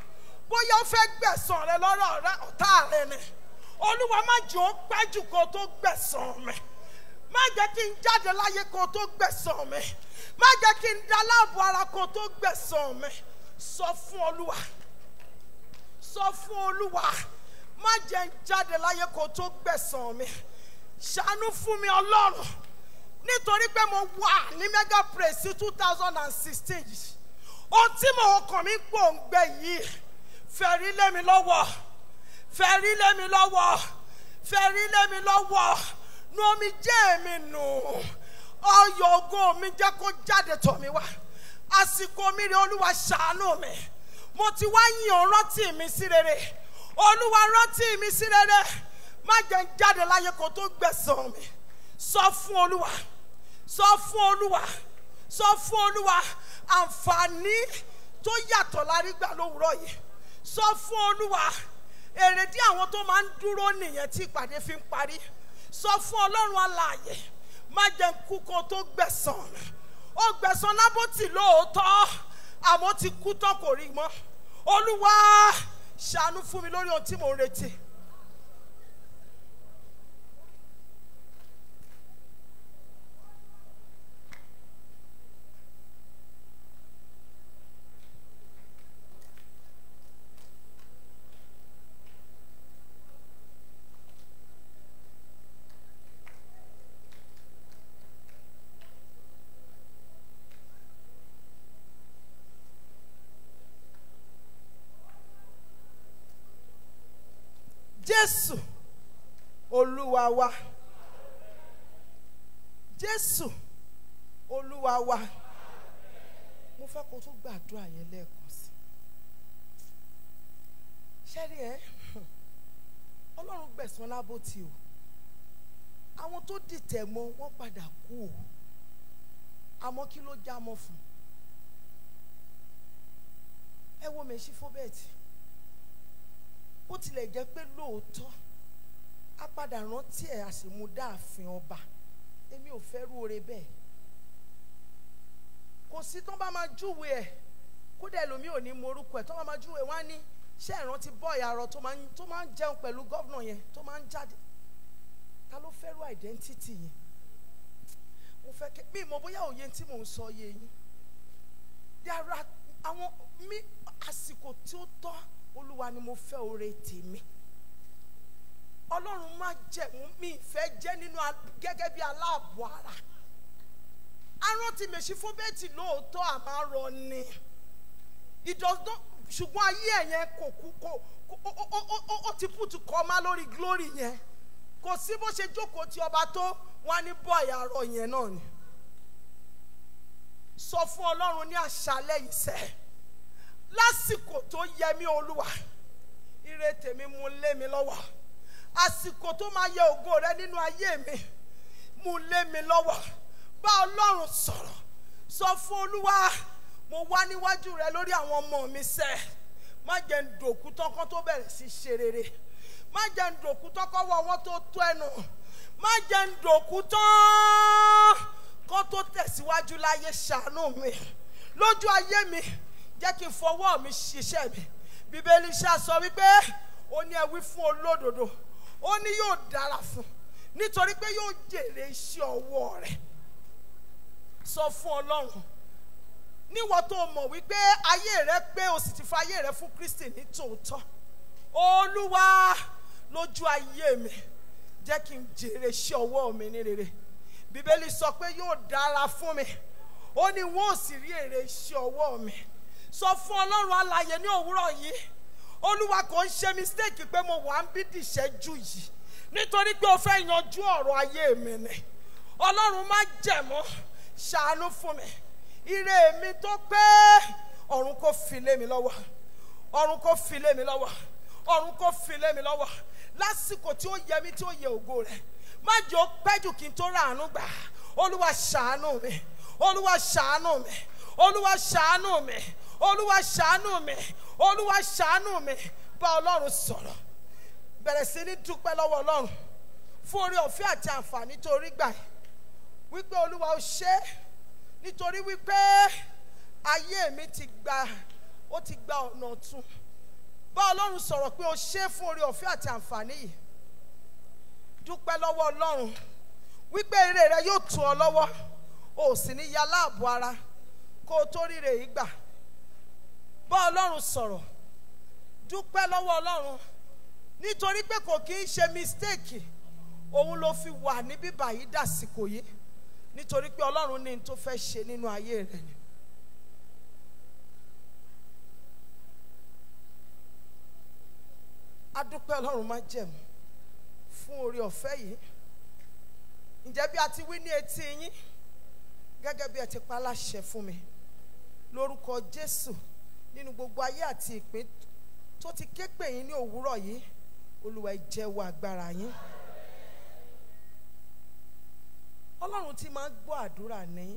B: bóyá ó fẹ́ gbẹ̀sán rẹ lọ́rọ̀ rẹ ọ̀tá rẹ ni olúwa má jẹ́ ó pẹ́ jù kó tó gbẹ̀sán mi má jẹ́ kí n jáde láyé kó tó gbẹ̀sán mi má jẹ́ kí n da láàbò ara kó tó gbẹ̀sán mi sọ fún olúwa sọ fún olúwa má jẹ́ n jáde láyé kó tó gbẹ̀sán mi ṣàánú fún mi ọlọ́run nítorí pé mo wà ní mega praise sí two thousand and sixteen yìí ohun tí mo kàn mí gbòǹgbẹ yìí fẹ̀rí lé mi lọ́wọ́ fẹ̀rí lé mi lọ́wọ́ fẹ̀rí lé mi lọ́wọ́ nu omi jẹ́ mi nù ọyọ̀ ògo mi jẹ́ kó jáde tọ̀ mí wá àsìkò mi rè olúwa ṣàánú mi mo ti wá yàn rántí mi sí rere olúwa rántí mi sí rere má jẹ́ n jáde láyé kó tó gbẹ̀sán mi sọ fún olúwa sọ fún olúwa sọ fún olúwa àǹfààní tó yàtọ̀ lárí gbà lówùúrọ̀ yìí sọ fún olúwa èrèdí àwọn tó máa ń dúró nìyẹn tí ìpàdé fi ń parí sọ fún ọlọ́run alààyè má jẹ́ n kú kó tó gbẹ̀sán mi ó gbẹ̀sán nábòtì lóòótọ́ àmọ́ ti kú tán kò rí mọ́ olúwa ṣàánú fún mi lórí ohun tí mò ń retí. jésù olúwa wa jésù olúwa wa mo fẹ́ kó tó gbàdúrà yẹn lẹ́ẹ̀kan sí ṣẹ́rí ẹ ọlọ́run gbẹ̀sán lábòtí o àwọn tó dìtẹ̀ mọ́ wọ́n padà kú o àmọ́ kí ló já mọ́ fún ẹ wo mèṣí fóbẹ́ẹ̀tì bó tilẹ̀ jẹ́ pé lóòótọ́ á padà rántí ẹ̀ àṣemúdá ààfin ọba èmi ò fẹ́ rú oore bẹ́ẹ̀ kò sí tó bá máa júwe ẹ̀ kódà ẹlòmíì ò ní mọ orúkọ ẹ̀ tó bá máa júwe wọ́n á ní ṣé ìrántí bọ́ọ̀yì arọ tó máa ń tó máa ń jẹun pẹ̀lú gọ́vnà yẹn tó máa ń jáde ta ló fẹ́ rú identity yẹn mo fẹ́ kẹ́ mi mọ̀ bóyá òye tí mò ń sọ yé yín there are àwọn mi àsìkò tí ó tọ́ olúwa ni mo fẹ́ oore tèmi ọlọ́run má jẹ́ mi ìfẹ́ jẹ́ nínú gẹ́gẹ́ bí aláàbò ara arántí mèsì fún bẹ́ẹ̀tì lóòótọ́ àmárọ ni ìdọ̀dọ̀ ṣùgbọ́n ayé ẹ̀ yẹn kò kú kò ó ti pùtù kọ́ má lórí glory yẹn kò sí bó ṣe jókòó ti ọba tó wọn á ní bọ́ọ̀yì arọ yẹn náà ni sọ fún ọlọ́run ní àṣálẹ́ yìí sẹ́ẹ̀ lásìkò tó yẹ mí olúwa ire tèmi mú lé mi lọ́wọ́ àsìkò tó máa yẹ ògo rẹ nínú ayé mi mú lé mi lọ́wọ́ bá ọlọ́run sọ̀rọ̀ sọ fún olúwa mo wá níwájú rẹ lórí àwọn ọmọ mi sẹ́ má jẹ́ ń dòkú tọ́kọ́ tó bẹ̀rẹ̀ sí ṣe rere má jẹ́ ń dòkú tọ́kọ́ wọ ọwọ́ tó tó ẹnu má jẹ́ ń dòkú tán kó tó tẹ̀síwájú láyé ṣàánú mi lójú ayé mi jẹ́ kí n fọwọ́ mi ṣiṣẹ́ mi bíbélì ṣá sọ wípé ó ní ẹ wí fún olódodo ó ní yóò dára fún nítorí pé yóò jèrè iṣẹ́ ọwọ́ rẹ̀ sọ fún ọlọ́run níwọ̀n tó mọ̀ wípé ayé rẹ pé o sì ti fa ayé rẹ fún kristi ní tòótọ́ olúwa lójú ayé mi jẹ́ kí n jèrè iṣẹ́ ọwọ́ mi ní rere bíbélì sọ pé yóò dára fún mi ó ní wọn ò sì rí èrè iṣẹ́ ọwọ́ mi sọ fún ọlọ́run alàyè ní òwúrọ̀ yìí olúwa kò ń ṣe mistake pé mo wà ń bí dìṣẹ́jú yìí nítorí pé o fẹ́ yanjú ọ̀rọ̀ ayé mi ni ọlọ́run má jẹ̀mọ́ ṣàánú fún mi ire mi tó pé ọ̀run kò fi lé mi lọ́wọ́ ọ̀run kò fi lé mi lọ́wọ́ ọ̀run kò fi lé mi lọ́wọ́ lásìkò tí ó yẹ mí tí ó yẹ ògo rẹ̀ má jẹ́ ó pẹ́ jù kí n tó ràánú gbà olúwa ṣàánú mi olúwa ṣàánú mi olúwa ṣàánú mi olúwa ṣàánú mi olúwa ṣàánú mi bá ọlọ́run sọ̀rọ̀ bẹ̀rẹ̀ sí ní dúpẹ́ lọ́wọ́ ọlọ́run fún orí ọ̀fẹ́ àti àǹfààní tó rí gbà yìí wípé olúwa ó ṣe é nítorí wípé ayé mi ti gba ó ti gba ọ̀nà ọ̀tun bá ọlọ́run sọ̀rọ̀ pé o ṣe é fún orí ọ̀fẹ́ àti àǹfààní yìí dúpẹ́ lọ́wọ́ ọlọ́run wípé ire rẹ yóò tù ọ lọ́wọ́ o ò sì ní ya láàbò ara kó o tó ríre yìí gbà bá ọlọ́run sọ̀rọ̀ dúpẹ́ lọ́wọ́ ọlọ́run nítorí pé kò kí ń ṣe mistake òun ló fi wà ní bíbà yìí dàsìkò yìí nítorí pé ọlọ́run ní n tó fẹ́ ṣe nínú ayé rẹ ni. adúpẹ́ ọlọ́run má jẹ̀mú fún orí ọ̀fẹ́ yìí ǹjẹ́ bí a ti wí ní etí yín gẹ́gẹ́ bí ẹ ti pa láṣẹ fún mi lórúkọ jésù nínú gbogbo ayé àti ìpín tó ti ké pè yín ní òwúrọ̀ yìí olúwa ẹ jẹ́wọ́ agbára yín ọlọ́run tí máa ń gbọ́ àdúrà ní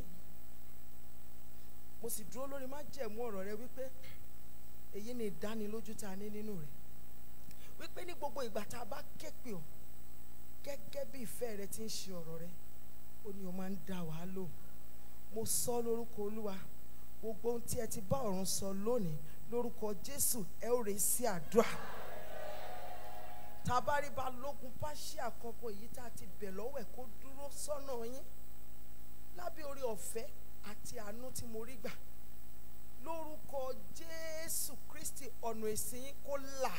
B: mo sì dúró lórí májẹ̀mú ọ̀rọ̀ rẹ wípé èyí ni ìdánilójú tá a ní nínú rẹ wípé ní gbogbo ìgbà tá a bá ké pè ọ́ gẹ́gẹ́ bí ìfẹ́ rẹ ti ń ṣe ọ̀rọ̀ rẹ ó ní o máa ń dá wàá lò mo sọ lórúkọ olúwa gbogbo ohun tí ẹ ti bá ọ̀run sọ lónìí lórúkọ jésù ẹ ó rè sí àdúrà tá a bá rí balógun pàṣẹ àkọ́kọ́ èyí tá a ti bẹ̀ lọ́wọ́ ẹ̀ kó dúró sọ́nà yín lábẹ́ orí ọ̀fẹ́ àti àánú tí mo rí gbà lórúkọ jésù kristi ọ̀nà ìsìn yín kó là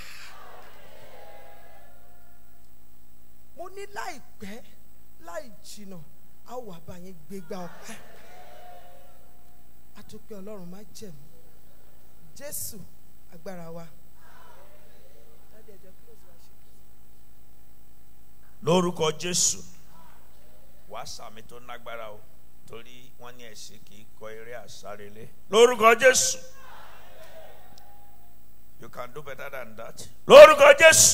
B: mo ní láìpẹ́ láì jìnnà a ó wà bá yín gbégbá ọpẹ́ àtúpẹ́ ọlọ́run má jẹ̀mú jésù agbára wa. Daddy, ẹ jọ̀ọ́ close worship.
F: lórúkọ jésù wàá sàmì tó nágbára o torí wọn ní ẹsẹ kì í kọ eré àsárelé lórúkọ jésù you can do better than that lórúkọ jésù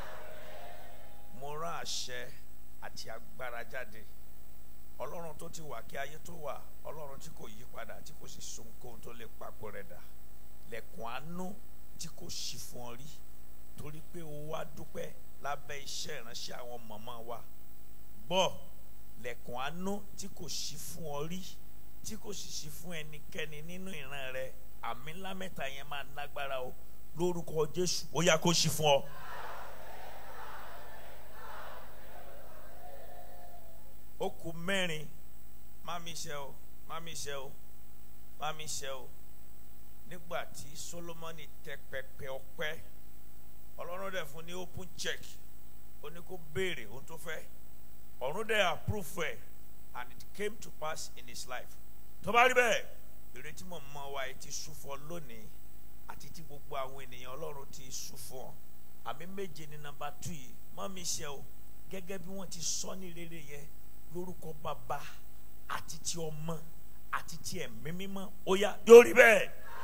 F: mo rán àṣẹ àti agbára jáde ọlọ́run tó ti wà kí ayé tó wà ọlọ́run tí kò yí padà tí kò sì so ohunkóhun tó lè papò rẹ̀ dà lẹ̀kùn àánú tí kò sí fún ọ rí torí pé o wá dúpẹ́ lábẹ́ iṣẹ́ ìránṣẹ́ àwọn mọ̀mọ́ wa gbọ́ lẹ̀kùn àánú tí kò sí fún ọ rí tí kò sì sí fún ẹnikẹ́ni nínú ìran rẹ àmì ńlá mẹ́ta yẹn máa nágbára o lórúkọ jésù ó yá kó sí fún ọ. ó kù mẹ́rin má mi ṣe o má mi ṣe o má mi ṣe o nígbà tí solomoni tẹ pẹpẹ ọpẹ́ ọlọ́run dẹ̀ fún ní open check ó ní kó béèrè ohun tó fẹ́ ọ̀run dẹ̀ approve ẹ̀ and it came to pass in his life tó bá rí bẹ́ẹ̀ ìrètí mọ̀ mọ́ wa ẹ ti sùn fún ọ lónìí àti tí gbogbo àwọn ènìyàn ọlọ́run ti sùn fún ọ àmì méje ní nàmbà tù yìí má mi ṣe o gẹ́gẹ́ bí wọ́n ti sọ ní rere yẹn lórúkọ bàbá àti ti ọmọ àti ti ẹ̀mí mímọ́ ó yá yóò rí bẹ́ẹ̀.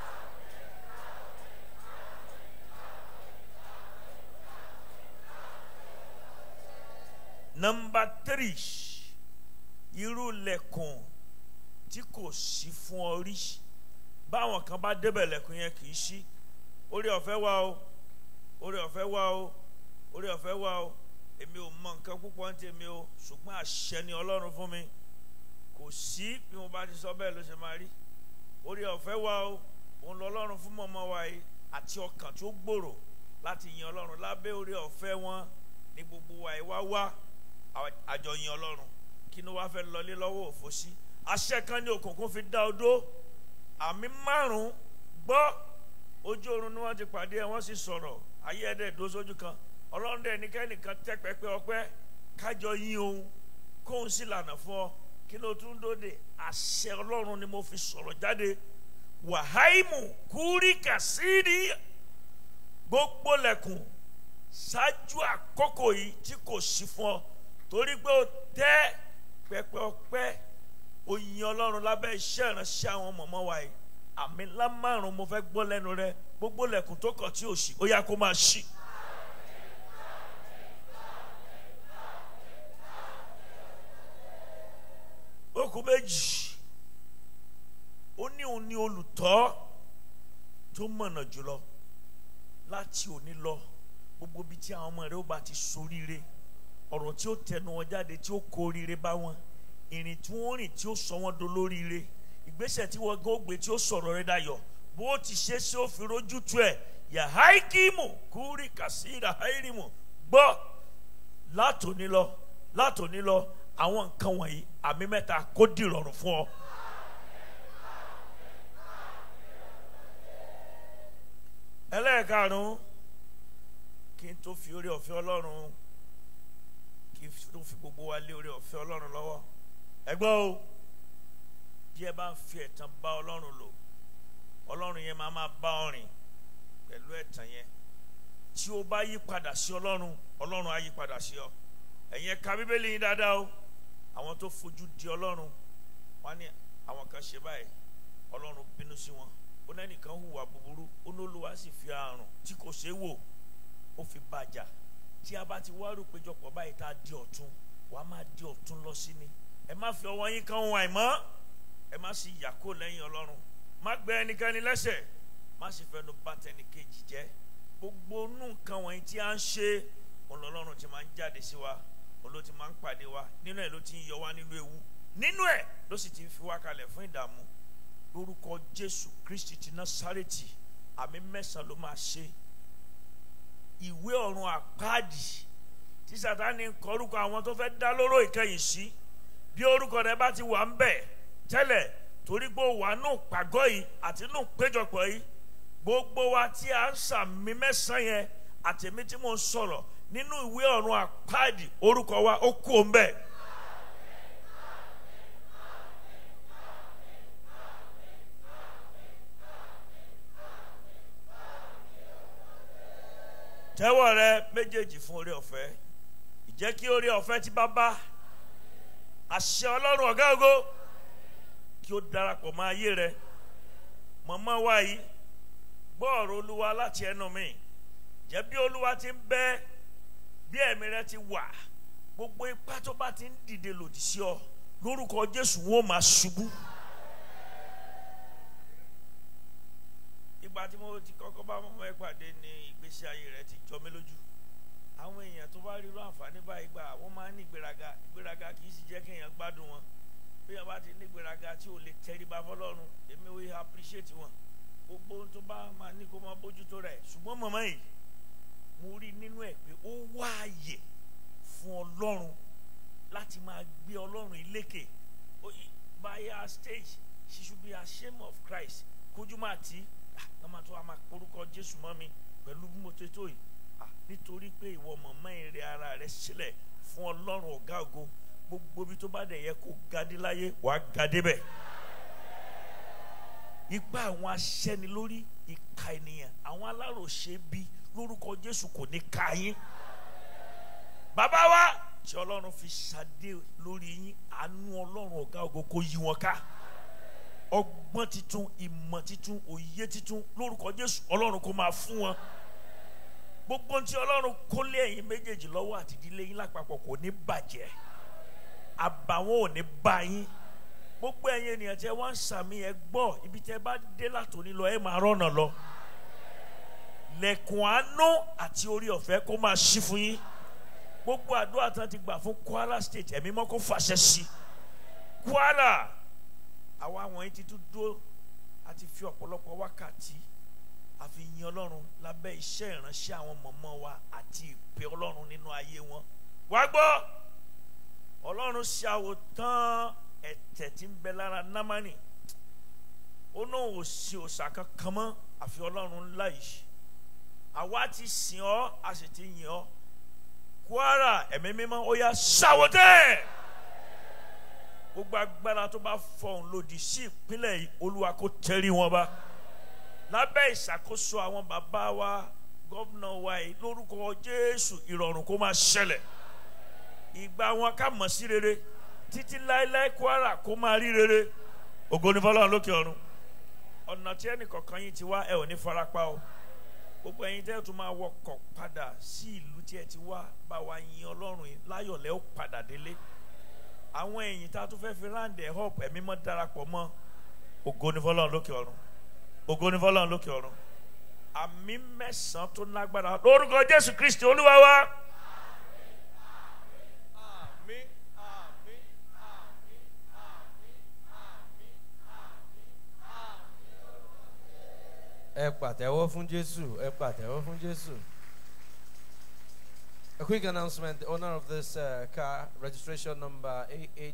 F: nọmba tírì irú lẹ̀kùn tí kò sí fún ọ rí báwọn kan bá débẹ̀ lẹ̀kùn yẹn kì í ṣí orí ọ̀fẹ́ wà o orí ọ̀fẹ́ wà o orí ọ̀fẹ́ wà o èmi ò mọ nǹkan púpọ̀ ní tèmi o ṣùgbọ́n àṣẹ ni ọlọ́run fún mi kò sí bí mo bá ti sọ bẹ́ẹ̀ ló ṣe máa rí orí ọ̀fẹ́ wà o òun lọ ọlọ́run fún mọ̀mọ́ wa yìí àti ọkàn tó gbòòrò láti yin ọlọ́run lábẹ́ orí ọ̀fẹ́ wọn ní gbogbo wa yìí wá wá àjọyìn ọlọ́run kí ni wàá fẹ́ lọlé lọ́wọ́ òfò sí àṣẹ kan ní òkùnkùn fi dá odó àmì márùn-ún gbọ́ ojú oorun ni wọ́n ti pàdé ẹ̀ wọ́n sì sọ̀rọ̀ ayé ẹ̀dẹ̀ dó sójú kan ọlọ́run dẹ̀ ní kẹ́nìkan tẹ́ pẹ́pẹ́ ọpẹ́ kájọ yín òun kóun sì lànà fún ọ kí ló tún dóde àṣẹ ọlọ́run ni mo fi sọ̀rọ̀ jáde wàháìmù kúríkà sídìí gbogbo lẹ̀kùn ṣáájú àkókò yìí tí kò sí fún ọ torí pé o tẹ́ pẹpẹ ọpẹ́ oyin ọlọ́run lábẹ́ iṣẹ́ ìránṣẹ́ àwọn mọ̀mọ́ wa yìí àmì ńlá márùn mo fẹ́ gbọ́ lẹ́nu rẹ gbogbo lẹ̀kùn tó kọ̀ tí ò sí ó yá kó máa ṣí. okùn méjì ó ní òun ní olùtọ́ tó mọ̀nà jùlọ láti òní lọ gbogbo bíi tí àwọn ọmọ rẹ ó bá ti soríire ọ̀rọ̀ tí ó tẹnu wọn jáde tí ó kó oríire bá wọn ìrìn tí wọ́n rìn tí ó sọ wọ́n dolóríire ìgbésẹ̀ tí wọ́n gbé tí ó sọ̀rọ̀ rẹ dayọ̀ bó ti ṣe ṣé ó fi rójú tu ẹ̀ yahaikimu kúrì kàsíra hairimu gbọ́ látòní lọ látòní lọ àwọn nǹkan wọ̀nyí àmì mẹ́ta kó dìrọ̀rùn fún ọ. ẹlẹ́ẹ̀karùn-ún kí n tó fi orí ọ̀fẹ́ ọlọ́run kí n tó fi gbogbo wa lé orí ọ̀fẹ́ ọlọ́run lọ́wọ́ ẹgbọ́n o bí ẹ bá ń fi ẹ̀tàn bá ọlọ́run lò ọlọ́run yẹn máa máa bá ọ rìn pẹ̀lú ẹ̀tàn yẹn tí o bá yí padà sí ọlọ́run ọlọ́run á yí padà sí ọ ẹ̀yin ẹ̀ka bíbélì yín dáadáa o àwọn tó fojú di ọlọ́run wọn ní àwọn kan ṣe báyìí ọlọ́run bínú sí wọn ó lẹ́nìkan hùwà búburú ó ní olúwa sì fi àrùn tí kò ṣeé wò ó fi bàjà tí a bá ti wá rò péjọpọ̀ báyìí tá a di ọ̀tún wàá máa di ọ̀tún lọ sí ni ẹ má fi ọwọ́ yín kan ohun àìmọ́ ẹ má sì yà kó lẹ́yìn ọlọ́run má gbẹ ẹnikẹ́ni lẹ́sẹ̀ má sì fẹnu bà tẹnìkejì jẹ́ gbogbo nù nǹkan wọ̀nyí tí a ń ṣe ọlọ́run ti máa ń jáde sí wa olóò ti máa ń pàdé wa nínú ẹ̀ ló ti ń yọ wá nínú ewu nínú ẹ̀ ló sì ti ń fi wá kalẹ̀ fún ìdààmú lórúkọ jésù kristi ti násárẹ́tì àmì mẹ́sàn-án ló máa ṣe ìwé ọ̀run àpáàdì tí sátani ń kọ orúkọ àwọn tó fẹ́ dá lóró ìkẹyìn sí bí orúkọ rẹ bá ti wà ń bẹ̀ tẹ́lẹ̀ torí pé ó wà nù pàgọ́ yìí àti nù péjọpọ̀ yìí gbogbo wa tí a ń sàmì mẹ́sàn-án yẹn àtẹ̀mí tí mo ń sọ̀rọ̀ nínú ìwé ọ̀run àpáàdì orúkọ wa ó kú òun bẹ́ẹ̀. tẹ́wọ́ rẹ méjèèjì fún orí ọ̀fẹ́ ìjẹ́ kí orí ọ̀fẹ́ tí bá bá àṣẹ ọlọ́run ọ̀gá ògo kí ó darapọ̀ mọ́ ayé rẹ mọ̀mọ́ wa yìí gbọ́ ọ̀rọ̀ olúwa láti ẹnu mi jẹ́ bí olúwa ti ń bẹ bí ẹ̀mí rẹ ti wà gbogbo ipá tó bá ti ń dìde lòdì sí ọ lórúkọ jésù wọn ò máa ṣubú. ìgbà tí mo ti kọ́kọ́ bá mọ́mọ́ ẹ pàdé ní ìgbésí ayé rẹ ti jọ mí lójú àwọn èèyàn tó bá rí irú àǹfààní báyìí gbà wọ́n máa ń ní ìgbéraga ìgbéraga kì í sì jẹ́ kéèyàn gbádùn wọn bí wọ́n bá ti ní ìgbéraga tí ò lè tẹríba fọlọ́run èmi ò appreciate wọn gbogbo ohun tó bá máa ní kó máa bójútó rẹ̀ ṣùgbọ́n mọ̀mọ́ yìí mo rí nínú ẹ̀ pé ó wá àyè fún ọlọ́run láti máa gbé ọlọ́run ìlékè by her stage she should be ashamed of Christ kójú máa tí ká máa tó a máa porúkọ Jésù mọ́ mi pẹ̀lú bí mo ṣe tó yìí nítorí pé ìwọ mọ̀mọ́ ìrẹ̀ ara rẹ sílẹ̀ fún ọlọ́run ọ̀gá ògo gbogbo ibi tó bá dẹ̀ yẹ kó gadé láyé wàá gadé bẹ̀. ipa àwọn aṣẹ́ni lórí ìka ènìyàn àwọn aláròṣe bí lórúkọ Jésù kò ní ká yín. bàbá wa tí ọlọ́run fi ṣadé lórí yín àánú ọlọ́run ọ̀gá ògo kó yí wọn ká ọgbọ́n titun ìmọ̀ titun òye titun lórúkọ Jésù ọlọ́run kó máa fún wọn gbogbo tí ọlọ́run kó lé ẹ̀yin méjèèjì lọ́wọ́ àti ìdílé yín lápapọ̀ kò ní bàjẹ́ àbàwọ́n ò ní bá yín gbogbo ẹ̀yin ènìyàn tí ẹ wá ń sàmì ẹ gbọ́ ibi tí ẹ bá dé látòní lọ ẹ máa rọ́nà lọ lẹ̀kùn àánú àti orí ọ̀fẹ́ kó máa ṣí fún yín gbogbo àdúrà tán ti gbà fún Kwara State ẹ̀mí mọ́ kó fàṣẹ sí Kwara àwa wọ̀nyí ti tún dúró àti fi ọ̀pọ̀lọpọ̀ wákàtí àfi yin ọlọ́run lábẹ́ iṣẹ́ ìránṣẹ́ àwọn mọ̀mọ́ wa àti ìpè ọlọ́run nínú ayé wọn. wá gbọ́ ọlọ́run ṣe àwòtán ẹ̀tẹ̀ tí ń bẹ lára námánì ó náà ò sí òòṣà kankan mọ́ àfi ọlọ́run ńlá yìí àwa ti sìn ọ́ a sì ti yìn ọ́ Kwara ẹ̀mí mímọ́ ó yá ṣàwòtẹ́ gbogbo agbára tó bá fọhùn lòdì sí ìpínlẹ̀ yìí olúwa kó tẹrí wọn bá lábẹ́ ìṣàkóso àwọn bàbá wa gómìnà wa yìí lórúkọ jésù ìrọ̀rùn kó máa ṣẹlẹ̀ ìgbà wọn ká mọ̀ sí rere títí láéláé kwara kó máa rí rere ògo ni fọlọ́run lókè ọ̀run ọ̀nà tí ẹnì kọ̀ọ̀kan yín ti wá ẹ ò ní farapa o gbogbo ẹ̀yin tẹ́ ẹ tún máa wọkọ̀ padà sí ìlú tí ẹ ti wá bá wa yin ọlọ́run yìí láyọ̀lẹ́ ó padà délé àwọn ẹ̀yìn tá a tún fẹ́ fi ráǹdẹ̀ họ́ọ̀pù ẹ̀mí mọ́ darapọ̀ mọ́ ògo ni fọlọ́run lókè ọ̀run ògo ni fọlọ́run lókè ọ̀run àmì mẹ́sàn-án tó lágbára lórúkọ jésù kristi olúwa wa.
E: ẹ pàtẹ́wọ́ fún Jésù. Ẹ pàtẹ́wọ́ fún Jésù. A quick announcement. The owner of this uh, car, registration number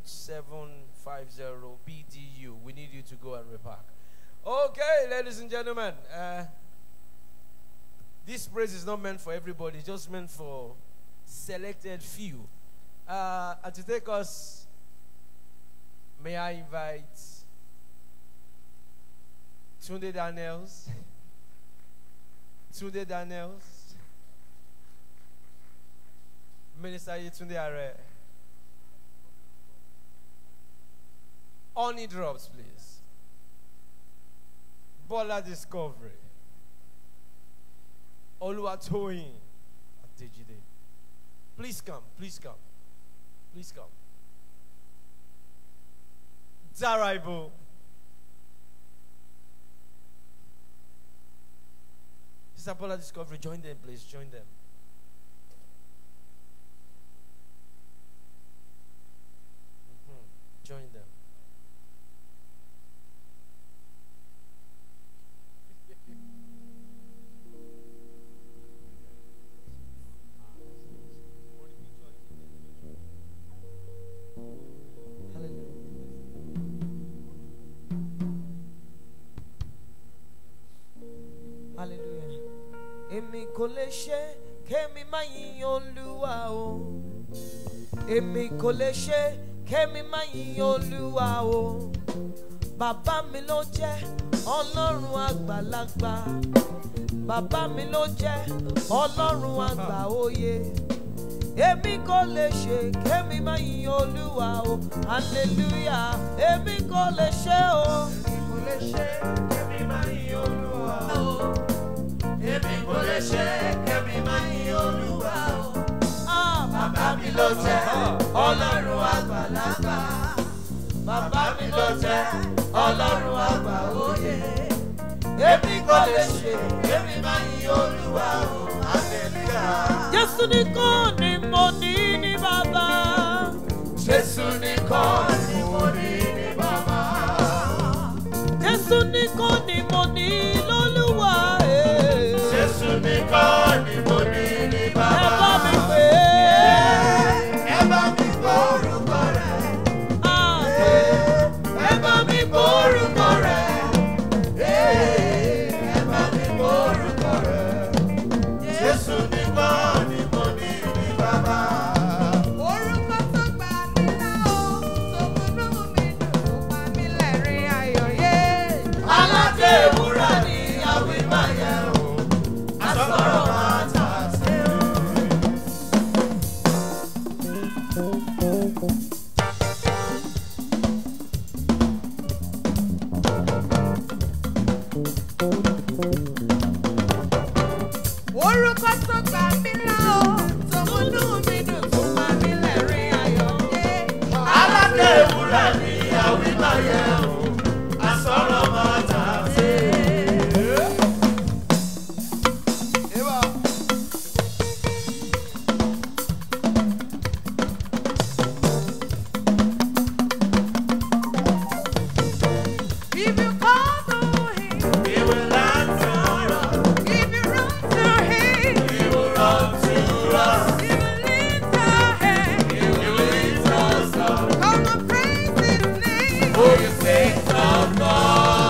E: AH750BDU. We need you to go and repark. Okay, ladies and gentlemen. Uh, this praise is not meant for everybody, it's just meant for selected few. Uh, and to take us, may I invite Tunde Daniels? Tunde Daniels? Minister Yetunde Are. Honey drops, please. Bola Discovery. Oluwatoyin Adejide. Please come, please come. Please come. Daraibo. Sister Bola Discovery, join them, please. Join them. Mhm. Join them.
G: hallelujah. èmi kò lè ṣe kémi má yìn olúwa o. èmi kò lè ṣe kémi má yìn olúwa o. bàbá mi ló jẹ́ ọlọ́run àgbàlagbà. bàbá mi ló jẹ́ ọlọ́run àgbà òye. èmi kò lè ṣe kémi má yìn olúwa o. hallelujah èmi kò lè ṣe o. èmi kò lè ṣe kémi má yìn olúwa o. èmi kò lè ṣe kémi má yìn olúwa o. Ah, bàbá mi ló jẹ́ ọlọ́run àgbàlagbà. Bàbá mi ló jẹ́ ọlọ́run àgbà òye. Èmi kò lè ṣe kémi má yìn olúwa o. Hallelujah. Jésù nìkan ni mo ní ní bàbá. Jésù nìkan ni mo ní ní bàbá. Jésù nìkan ni mo ní lólúwa. Jésù nìkan ni mo ní ní bàbá. Ẹ bá mi pè é. Ẹ bá mi gbọ́ orúkọ rẹ̀. Ẹ bá mi gbọ́ orúkọ rẹ̀. Ẹ bá mi gbọ́ orúkọ rẹ̀. Jésù nìkan ni mo ní ní bàbá.
H: Orúkọ tó gbà mí náà ó, tó múnú mi dùn, ó pa mí lẹ́rìn ayọ̀ yé.
G: Aládé ìwúrà ni àwí máa yẹ o. Asọ̀rọ̀ máa tà sí o.
H: Orúkọ tó gbà mí náà ó, tó múnú mi dùn, ó pa mí lẹ́rìn ayọ̀ yé.
G: Aládé ìwúrà ni àwí máa yẹ o. Asọ̀rọ̀ máa tà sí o.
H: If you call to him,
G: We will answer.
H: if you run to him,
G: We will run to us.
H: he will lift your head.
G: He will lift us up.
H: Come and praise his name.
G: For the sake of God.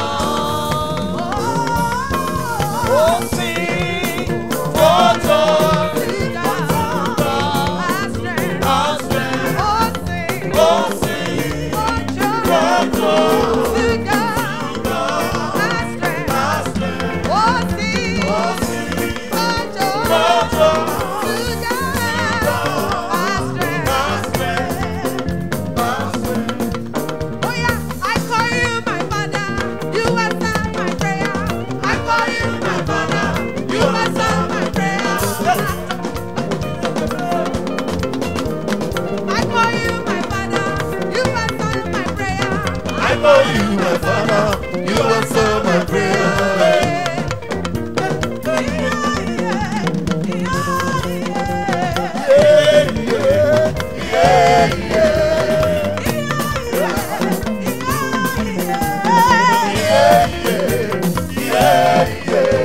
G: Oh, sing for joy.
H: To God, our strength.
G: Our strength.
H: Oh, sing
G: Oh, sing
H: for joy.
G: for joy.
H: To God, our strength.
G: Our strength.
H: Oh, sing
G: Oh, sing
H: for joy.
G: for joy.
H: To God, our strength.
G: Our strength. Our strength.
H: Oh yeah, I call you my father. You answer my prayer. I call you my father. You answer my prayer. I call you my father. You answer my prayer.
G: I call you my father. You answer my prayer. Yeah, yeah, yeah, yeah, yeah, yeah.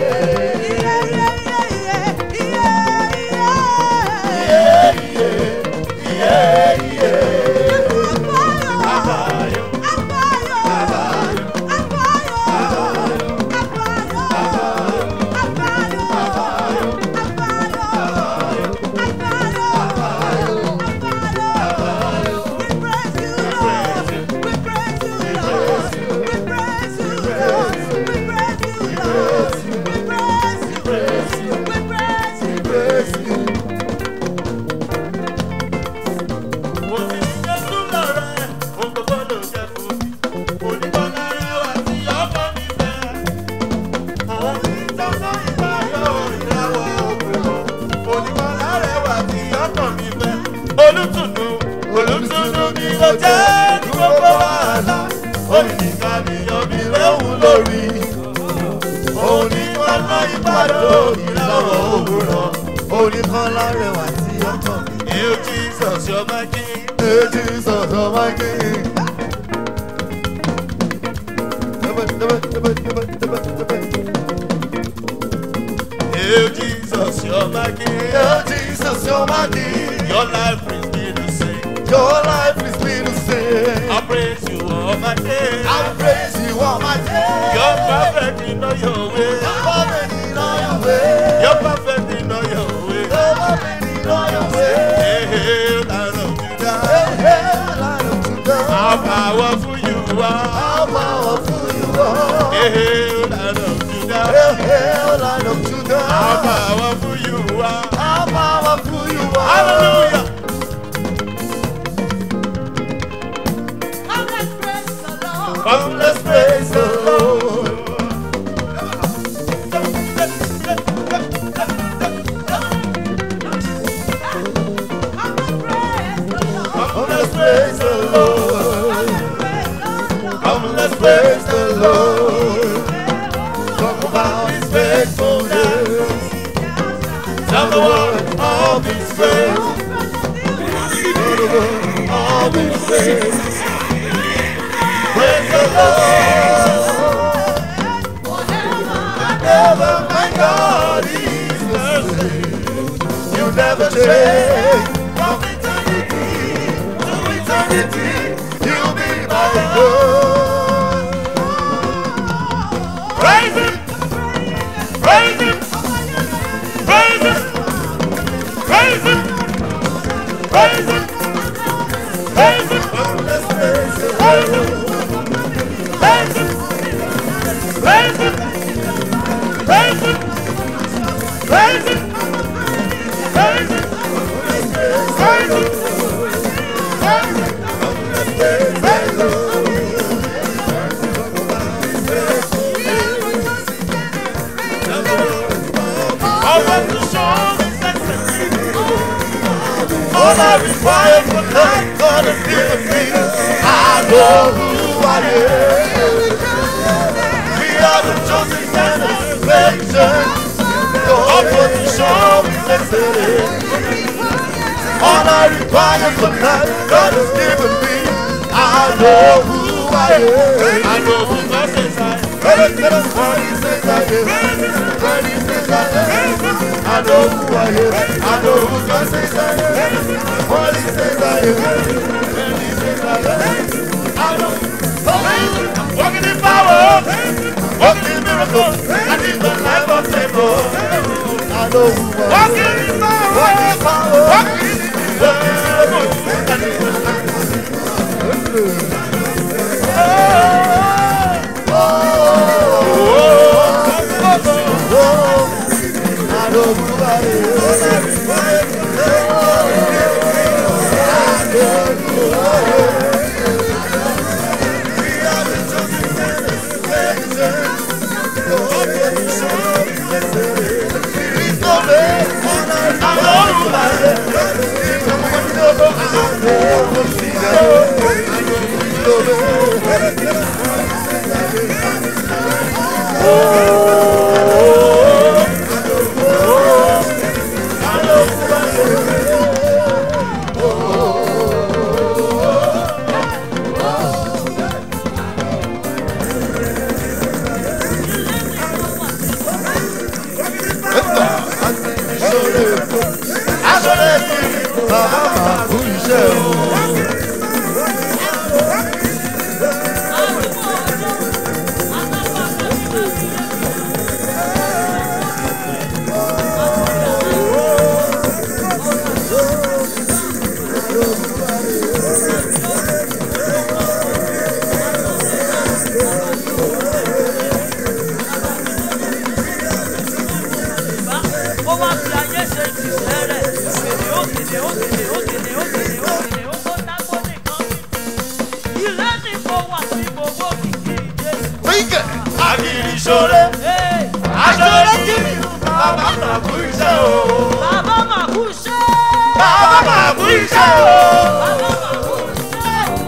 I: mo jẹ́ ní gbogbo wàhálà òun nìkan nìyàn mi léwu lórí òun ní wọn lọ ìbàdàn ìlọ́wọ́ òwúrọ̀ òun nìkan lárẹwà tí ọkàn mi. Hail Jesus, you're my king. Hail Jesus, you're my king. Hail Jesus, you're my king. Hail Jesus, you're my king. Your life brings me to sing. Your life brings me to sing. I praise you all my days. I praise you all my days. You're perfect in all your ways. You're perfect in all your ways. You're perfect in all your ways. You're perfect in all your ways. Hail, Lion of Judah. Hail, Lion of Judah. How powerful you are. How powerful you are. Hail, Lion of Judah. Hail, hail, Lion of Judah. How powerful you are. How powerful you are. Hallelujah. Come, let's praise the Lord. Come, let's praise the Lord. Come, let's praise the Lord. Talk about His faithfulness. Tell the world of His grace. Tell the world of His grace. Praise the Lord. Never my God is the same. You never change. From eternity to eternity, you'll be my God. Praise Him. Praise Him. Praise Him. Praise Him. Praise Him. Praise Him. Praise Him. Praise Him. Praise Him. Praise Him. Praise Him. Praise Him. Praise Him. Praise Him. Praise Him. I want to show His excellence. All I require for life, God has given me. I know who I am. We are the chosen generation. God want to show His excellence. All I require for life, God has given me. I know who I am. I know who God says I am. What He says I am. What He says I am. I know who I am. I know who God says I am. What He says I am. When He says I am. I know. Walking in power. Walking in miracles. I need the life of favor. I know who I am. Walking in power. Walking in power. Walking in miracles. I need the life of favor. Bàbá máa kú iṣẹ́ o.
J: ó wá fi ayé ṣe ìṣẹ́ rẹ̀ òkèlè òkèlè òkèlè òkèlè òkèlè òkèlè ó tó dákó nìkan ilé ní kó wà sí gbogbo kìkì jésù.
I: Wíkẹ̀ àkìrì ṣoore. Aṣọ́rẹ́ kí mi bàbá máa kú iṣẹ́ o.
J: bàbá mà kú iṣẹ́.
I: Bàbá máa kú iṣẹ́ o.
J: bàbá mà kú iṣẹ́.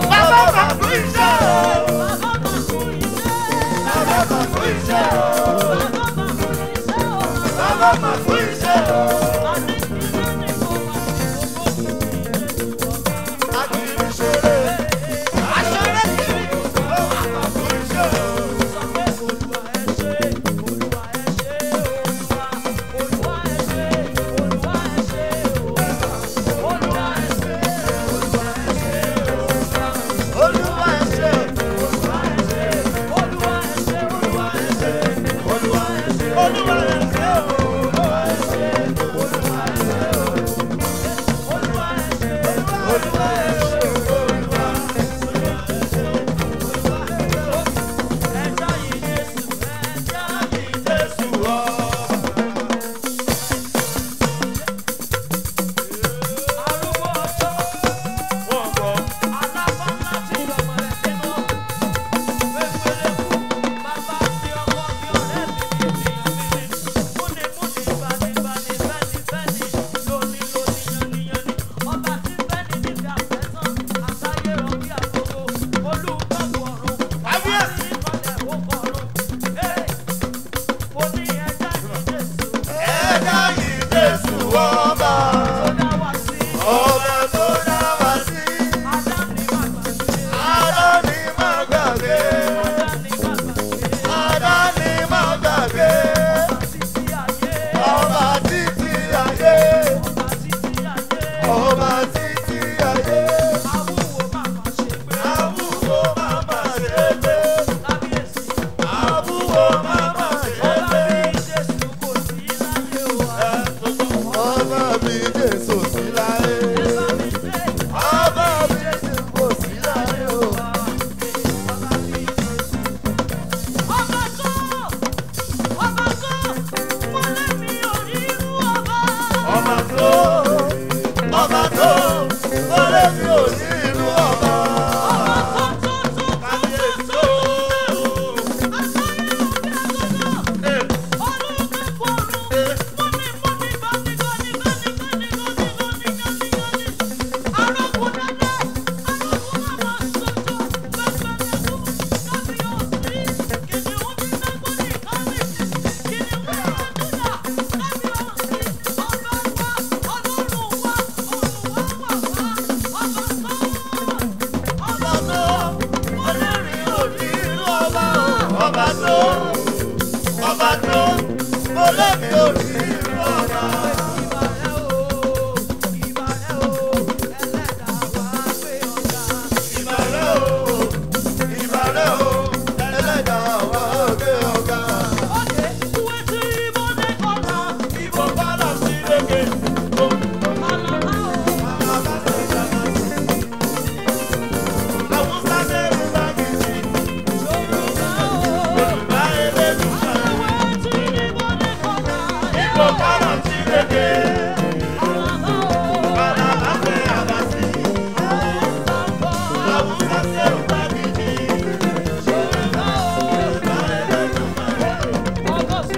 I: lẹ́mi ò rí irú ọba. Ìbàrẹ̀ o, ìbàrẹ̀ o, ẹlẹ́dàá wa gbé ọ̀gá. Ìbò bálà sí lókè. Àwọn sáré ń bá kìí. Yorùbá ẹlẹ́dùn Ìbò bálà sí lókè. Bálà bá fẹ́ àbásí. Àwọn sáré ń bá kìí. Yorùbá ẹlẹ́dùn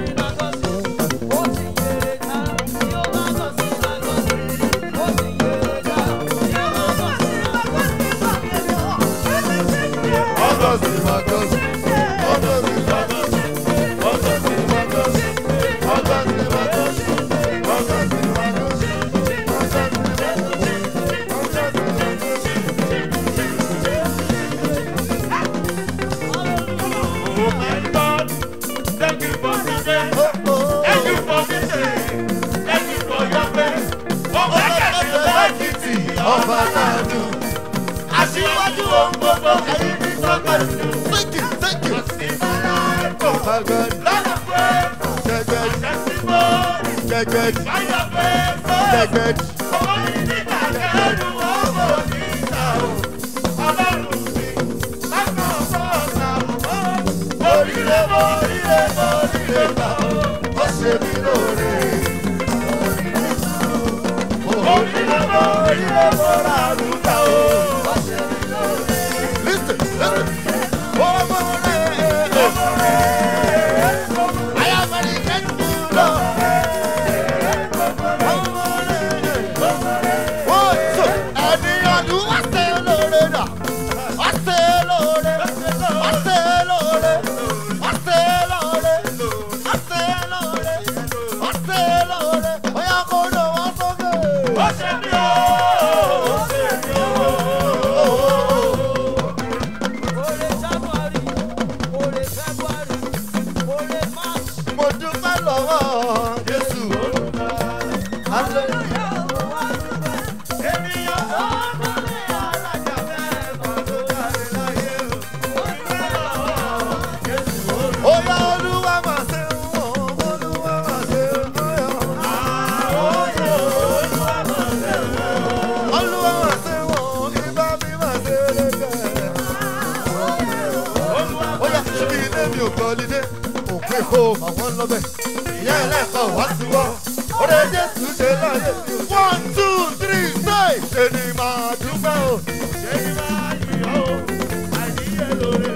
I: August is August. August is August. August is August. August is August. August is August. Oh my God, thank you for today. Thank you for today. Thank you for your grace. Oh my God, thank you for ọba náà dùn. Aṣíwájú ohun gbogbo ẹyin ní sọ́kàn sí. Thank you, thank you. Oh my God. Lọ́nà pé testimony. Gẹ́gẹ́dì. Fire praise. Gẹ́gẹ́dì. Owó yìí ní kàkẹ́rù owó ní ìta o. Ọlọ́run mi, lákàn ọ̀pọ̀ ọ̀sà o. Oríire mo oríire mo oríire gbà o. Ó ṣe mí lóore. Oríire mo oríire mo rà àrùkà o. Ó ṣe mí lóore. Listen, listen. Ọmọ rẹ̀, ọmọ rẹ̀. I am very grateful, Lord. Ọmọ rẹ̀, ọmọ rẹ̀. Wọ́n sọ ẹni ọdún wá ṣe lóore náà. Wá ṣe lóore. Wá ṣe lóore. Wá ṣe lóore. Wá ṣe lóore. Wá ṣe lóore. Bóyá kó lọ wá sókè. Ó ṣe mí o. Ó ṣe mí o. Mo dúpẹ́ lọ́wọ́ Jésù olùkọ́. Hallelujah. Ènìyàn tó kọ́lé alájà mẹ́fà tó jáde láyé o. Mo dúpẹ́ lọ́wọ́ Jésù olùkọ́. Oya Olúwa máa ṣe ń wọ̀, Olúwa máa ṣe ń wọ̀. Oye Olúwa máa ṣe ń wọ̀. Olúwa máa ṣe ń wọ̀, ibà mi máa ṣe é lẹ́gbẹ̀ẹ́. Oya ṣíbi ilé mi ò gbọ́ lídé, òkú èkó àwọn lọ́bẹ̀. Ìyá ẹlẹ́kọ̀ọ́ wá sí wọ́, orí Jésù ṣe láyé. One two three say, ṣe ni màá dúpẹ́ o. Ṣé ni màá yìn ọ́ o? Àìníyẹ lóore.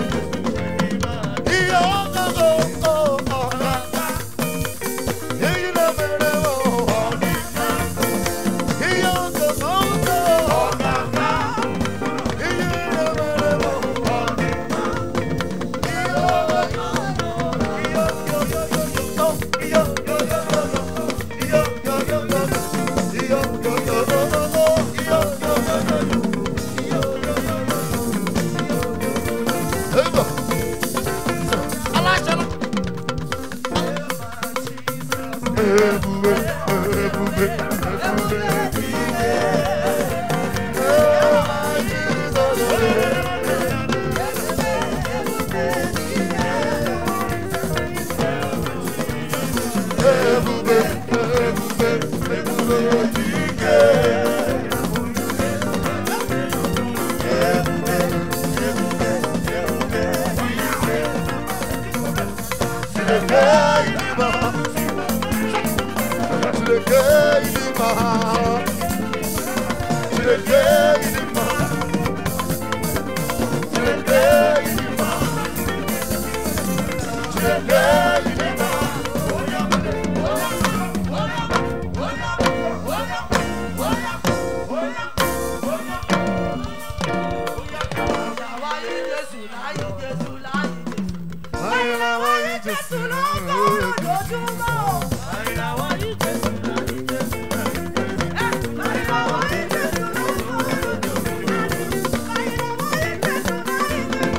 I: Iye ọ̀gá o, o, ọ̀gá. Èyí ló bẹ̀rẹ̀ wọ̀ ọ̀nìyàn. Iye ọ̀gá o, o, ọ̀gá. Iye ló bẹ̀rẹ̀ wọ̀ ọ̀nìyàn.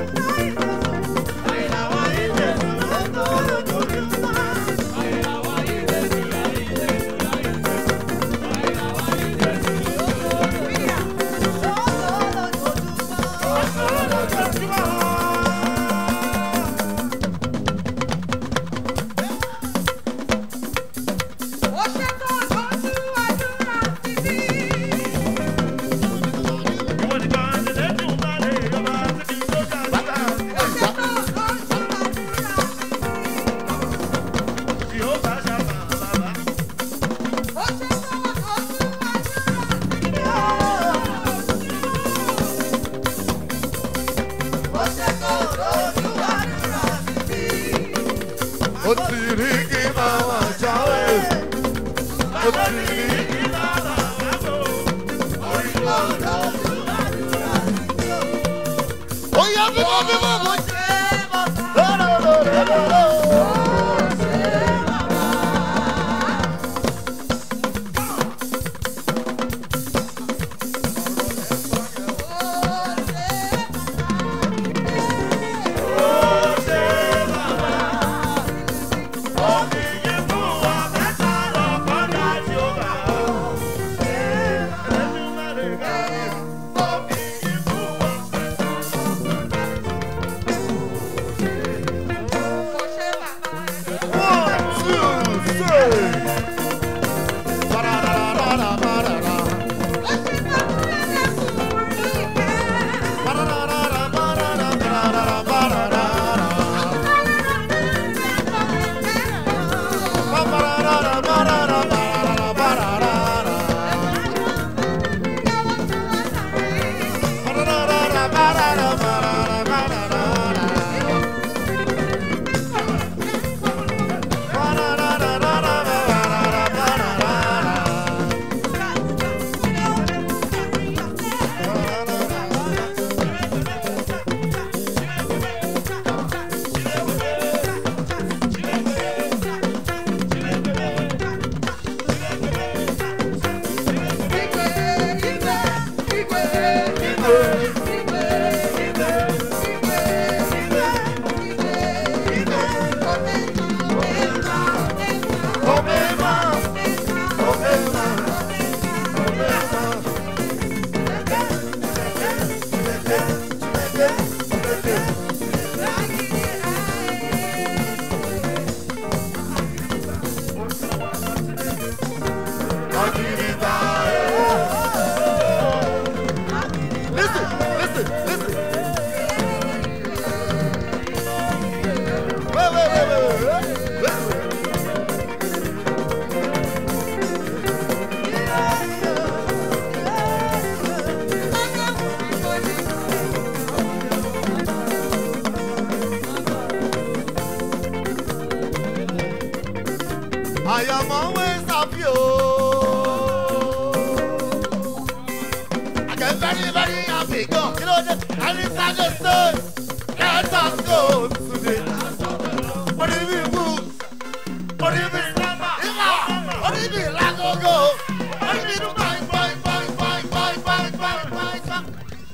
H: Thank you.
I: ó ti rí kí màmá jáwé ó ti rí kí màmá jáwé orí lọ́dọ̀ ó yẹ bímọ bímọ mo ṣe é lọ́dọ̀. I am always happy. Oh. I get very, very happy. Go, you know, and it's not the sun. Let us go today. What do you mean, move? What do you mean, number? What do you mean, let go, go? What do you mean, bang, bang, bang, bang, bang, bang, bang, bang, bang?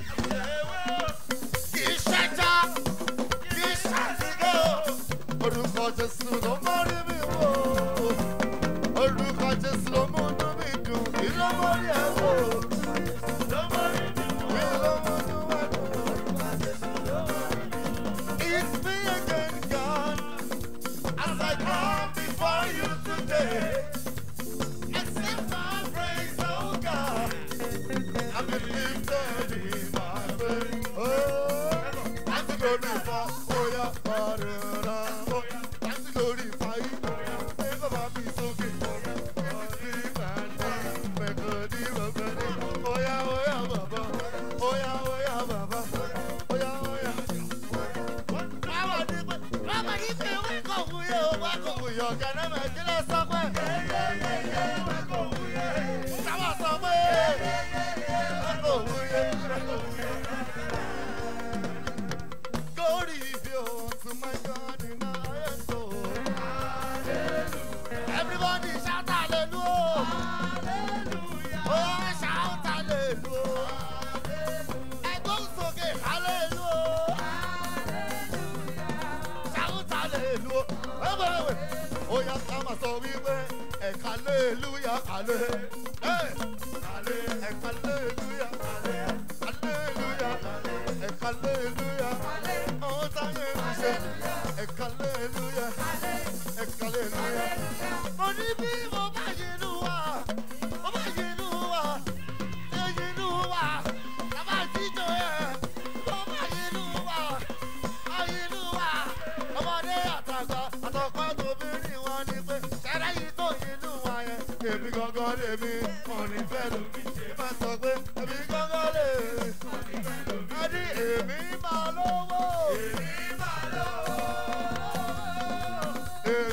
I: Kì í ṣẹja, kì í ṣàtìgò. Orúkọ Jésù ló mọ́rí mi wò. Orúkọ Jésù ló múnú mi dùn. Kí ló mọ́rí ẹ wò? Ló mọ́rí mi wò. Kí ló múnú ẹ dùn? It's me again, God. As I come before you today. Accept my praise, oh God. I'm lifted in my faith. Oh, I'm to glorify. Oh, yeah, Father. Oh, I'm to glorify. Never want me so good. Oh, yeah, oh, yeah, Baba. Oh, yeah, oh, yeah, Baba. Oh, yeah, oh, yeah. Báwo ni pé báwo ni pé wá kò wúyẹ o wá kò wúyẹ ọ̀gá náà máa kí lọ sọ pé. Wá kò wúyẹ. Sábà sọ pé. Wá kò wúyẹ. Glory be unto my God in the highest soul. Everybody shout hallelujah. Oh, shout hallelujah. Ẹgbọ́n sókè hallelujah. Shout hallelujah. Wait, wait, wait. Ó yá ká máa sọ wípé ẹ̀ka hallelujah hallelujah. Ẹ̀ka hallelujah hallelujah. Ẹ̀ka hallelujah. Ọ̀hún táyé ń ṣe. Ẹ̀ka hallelujah. Ẹ̀ka hallelujah. Mo ní bí mo bá yẹ inú wa, mo bá yẹ inú wa, ṣé yẹ inú wa, bàbá jíjọ yẹn, mo bá yẹ inú wa, ayé inú wa, ọmọdé àtàgbà àtọ̀pá tóbi ní wọn ni pé ṣẹlẹ̀ yìí tó inú wa yẹn. Èmi gangan lèmi, mo ní fẹ́ lómi ṣe máa sọ pé èmi gangan lèmi. Ẹni èmi máa lówó. Èmi máa lówó.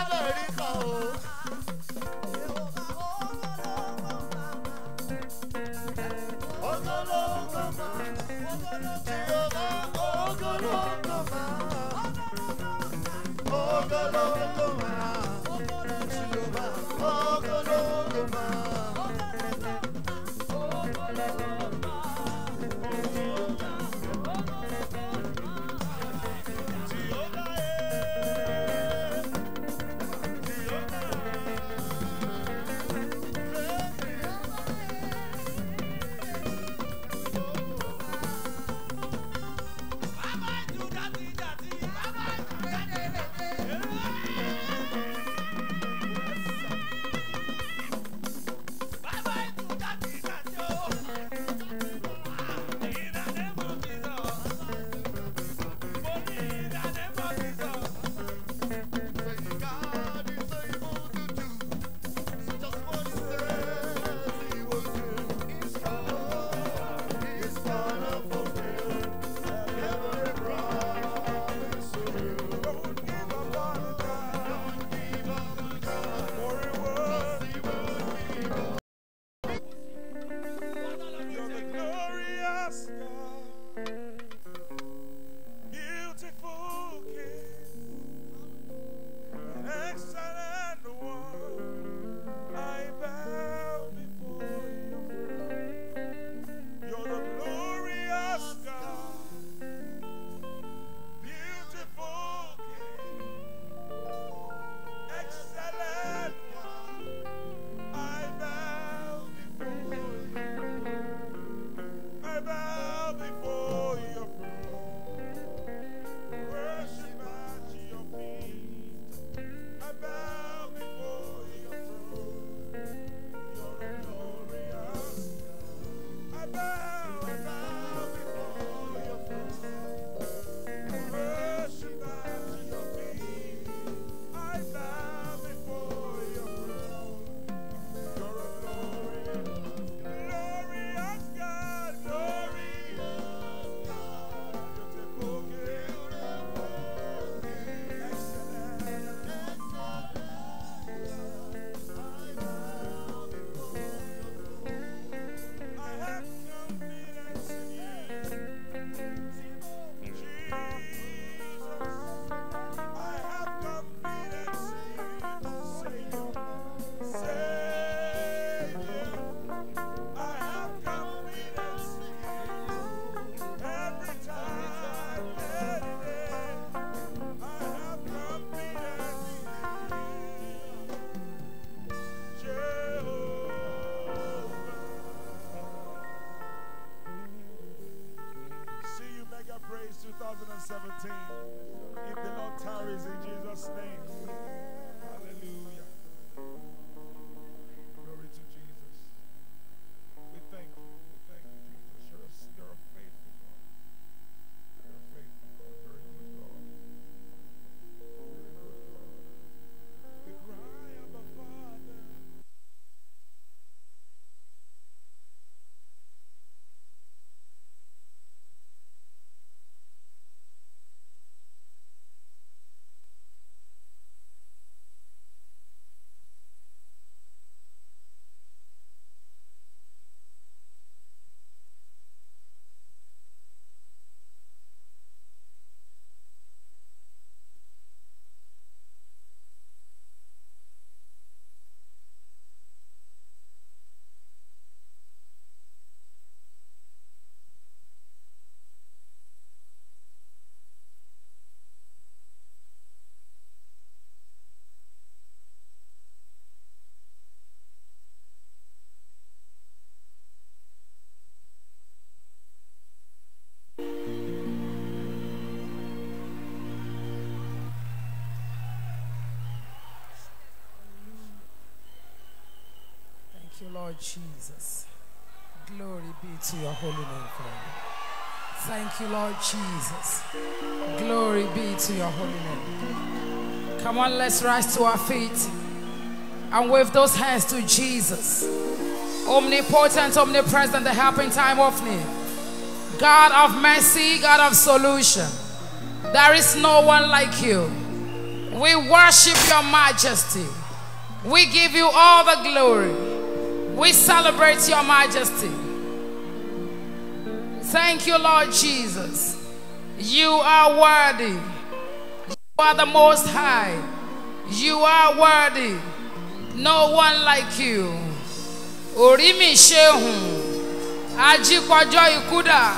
I: lamẹ́ríkà o. Ogologo ma, Jehova ogologo ma, ogologo ma, Jehova ogologo ma. God is able to do just what He says He will do. He's gonna, He's gonna fulfill every promise of you. Don't give up on God. Don't give up on God. For He will. He will. He will.
F: You're the glorious God, beautiful King, an excellent one. I bow before your throne. You're the glorious God, beautiful King, excellent one. I bow before you. I bow before your throne. Worship at your feet. I bow before your throne. You're a glorious God. I bow, I bow before your throne. Worship at your feet. I bow before your throne. You're a glorious, glorious God, glorious God. Beautiful King, excellent, I have confidence in you, Jesus. I have confidence in you, Savior. Savior, I have confidence in you. Every time, every day, I have confidence in you. Jehovah. See you mega praise 2017. If the Lord tarries in Jesus' name. Hallelujah. Glory to Jesus. We thank you. We thank you, Jesus. You're a, you're a faithful God. You're a faithful God. Very good God. Very good God. We cry, Abba Father.
A: Thank you, Lord Jesus. Glory be to your holy name, Father. Thank you, Lord Jesus. Glory be to your holy name. Come on, let's rise to our feet and wave those hands to Jesus. Omnipotent, omnipresent, the helping time of need. God of mercy, God of solution. There is no one like you. We worship your majesty. We give you all the glory. We celebrate your majesty. Thank you, Lord Jesus. You are worthy. You are the most high. You are worthy. No one like you. Orí mi ṣehùn. Ajíkọjọ́ ikú dà.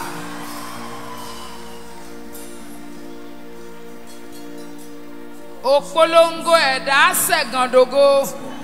A: Òpolongo ẹ̀dá ṣẹ̀gàndògo.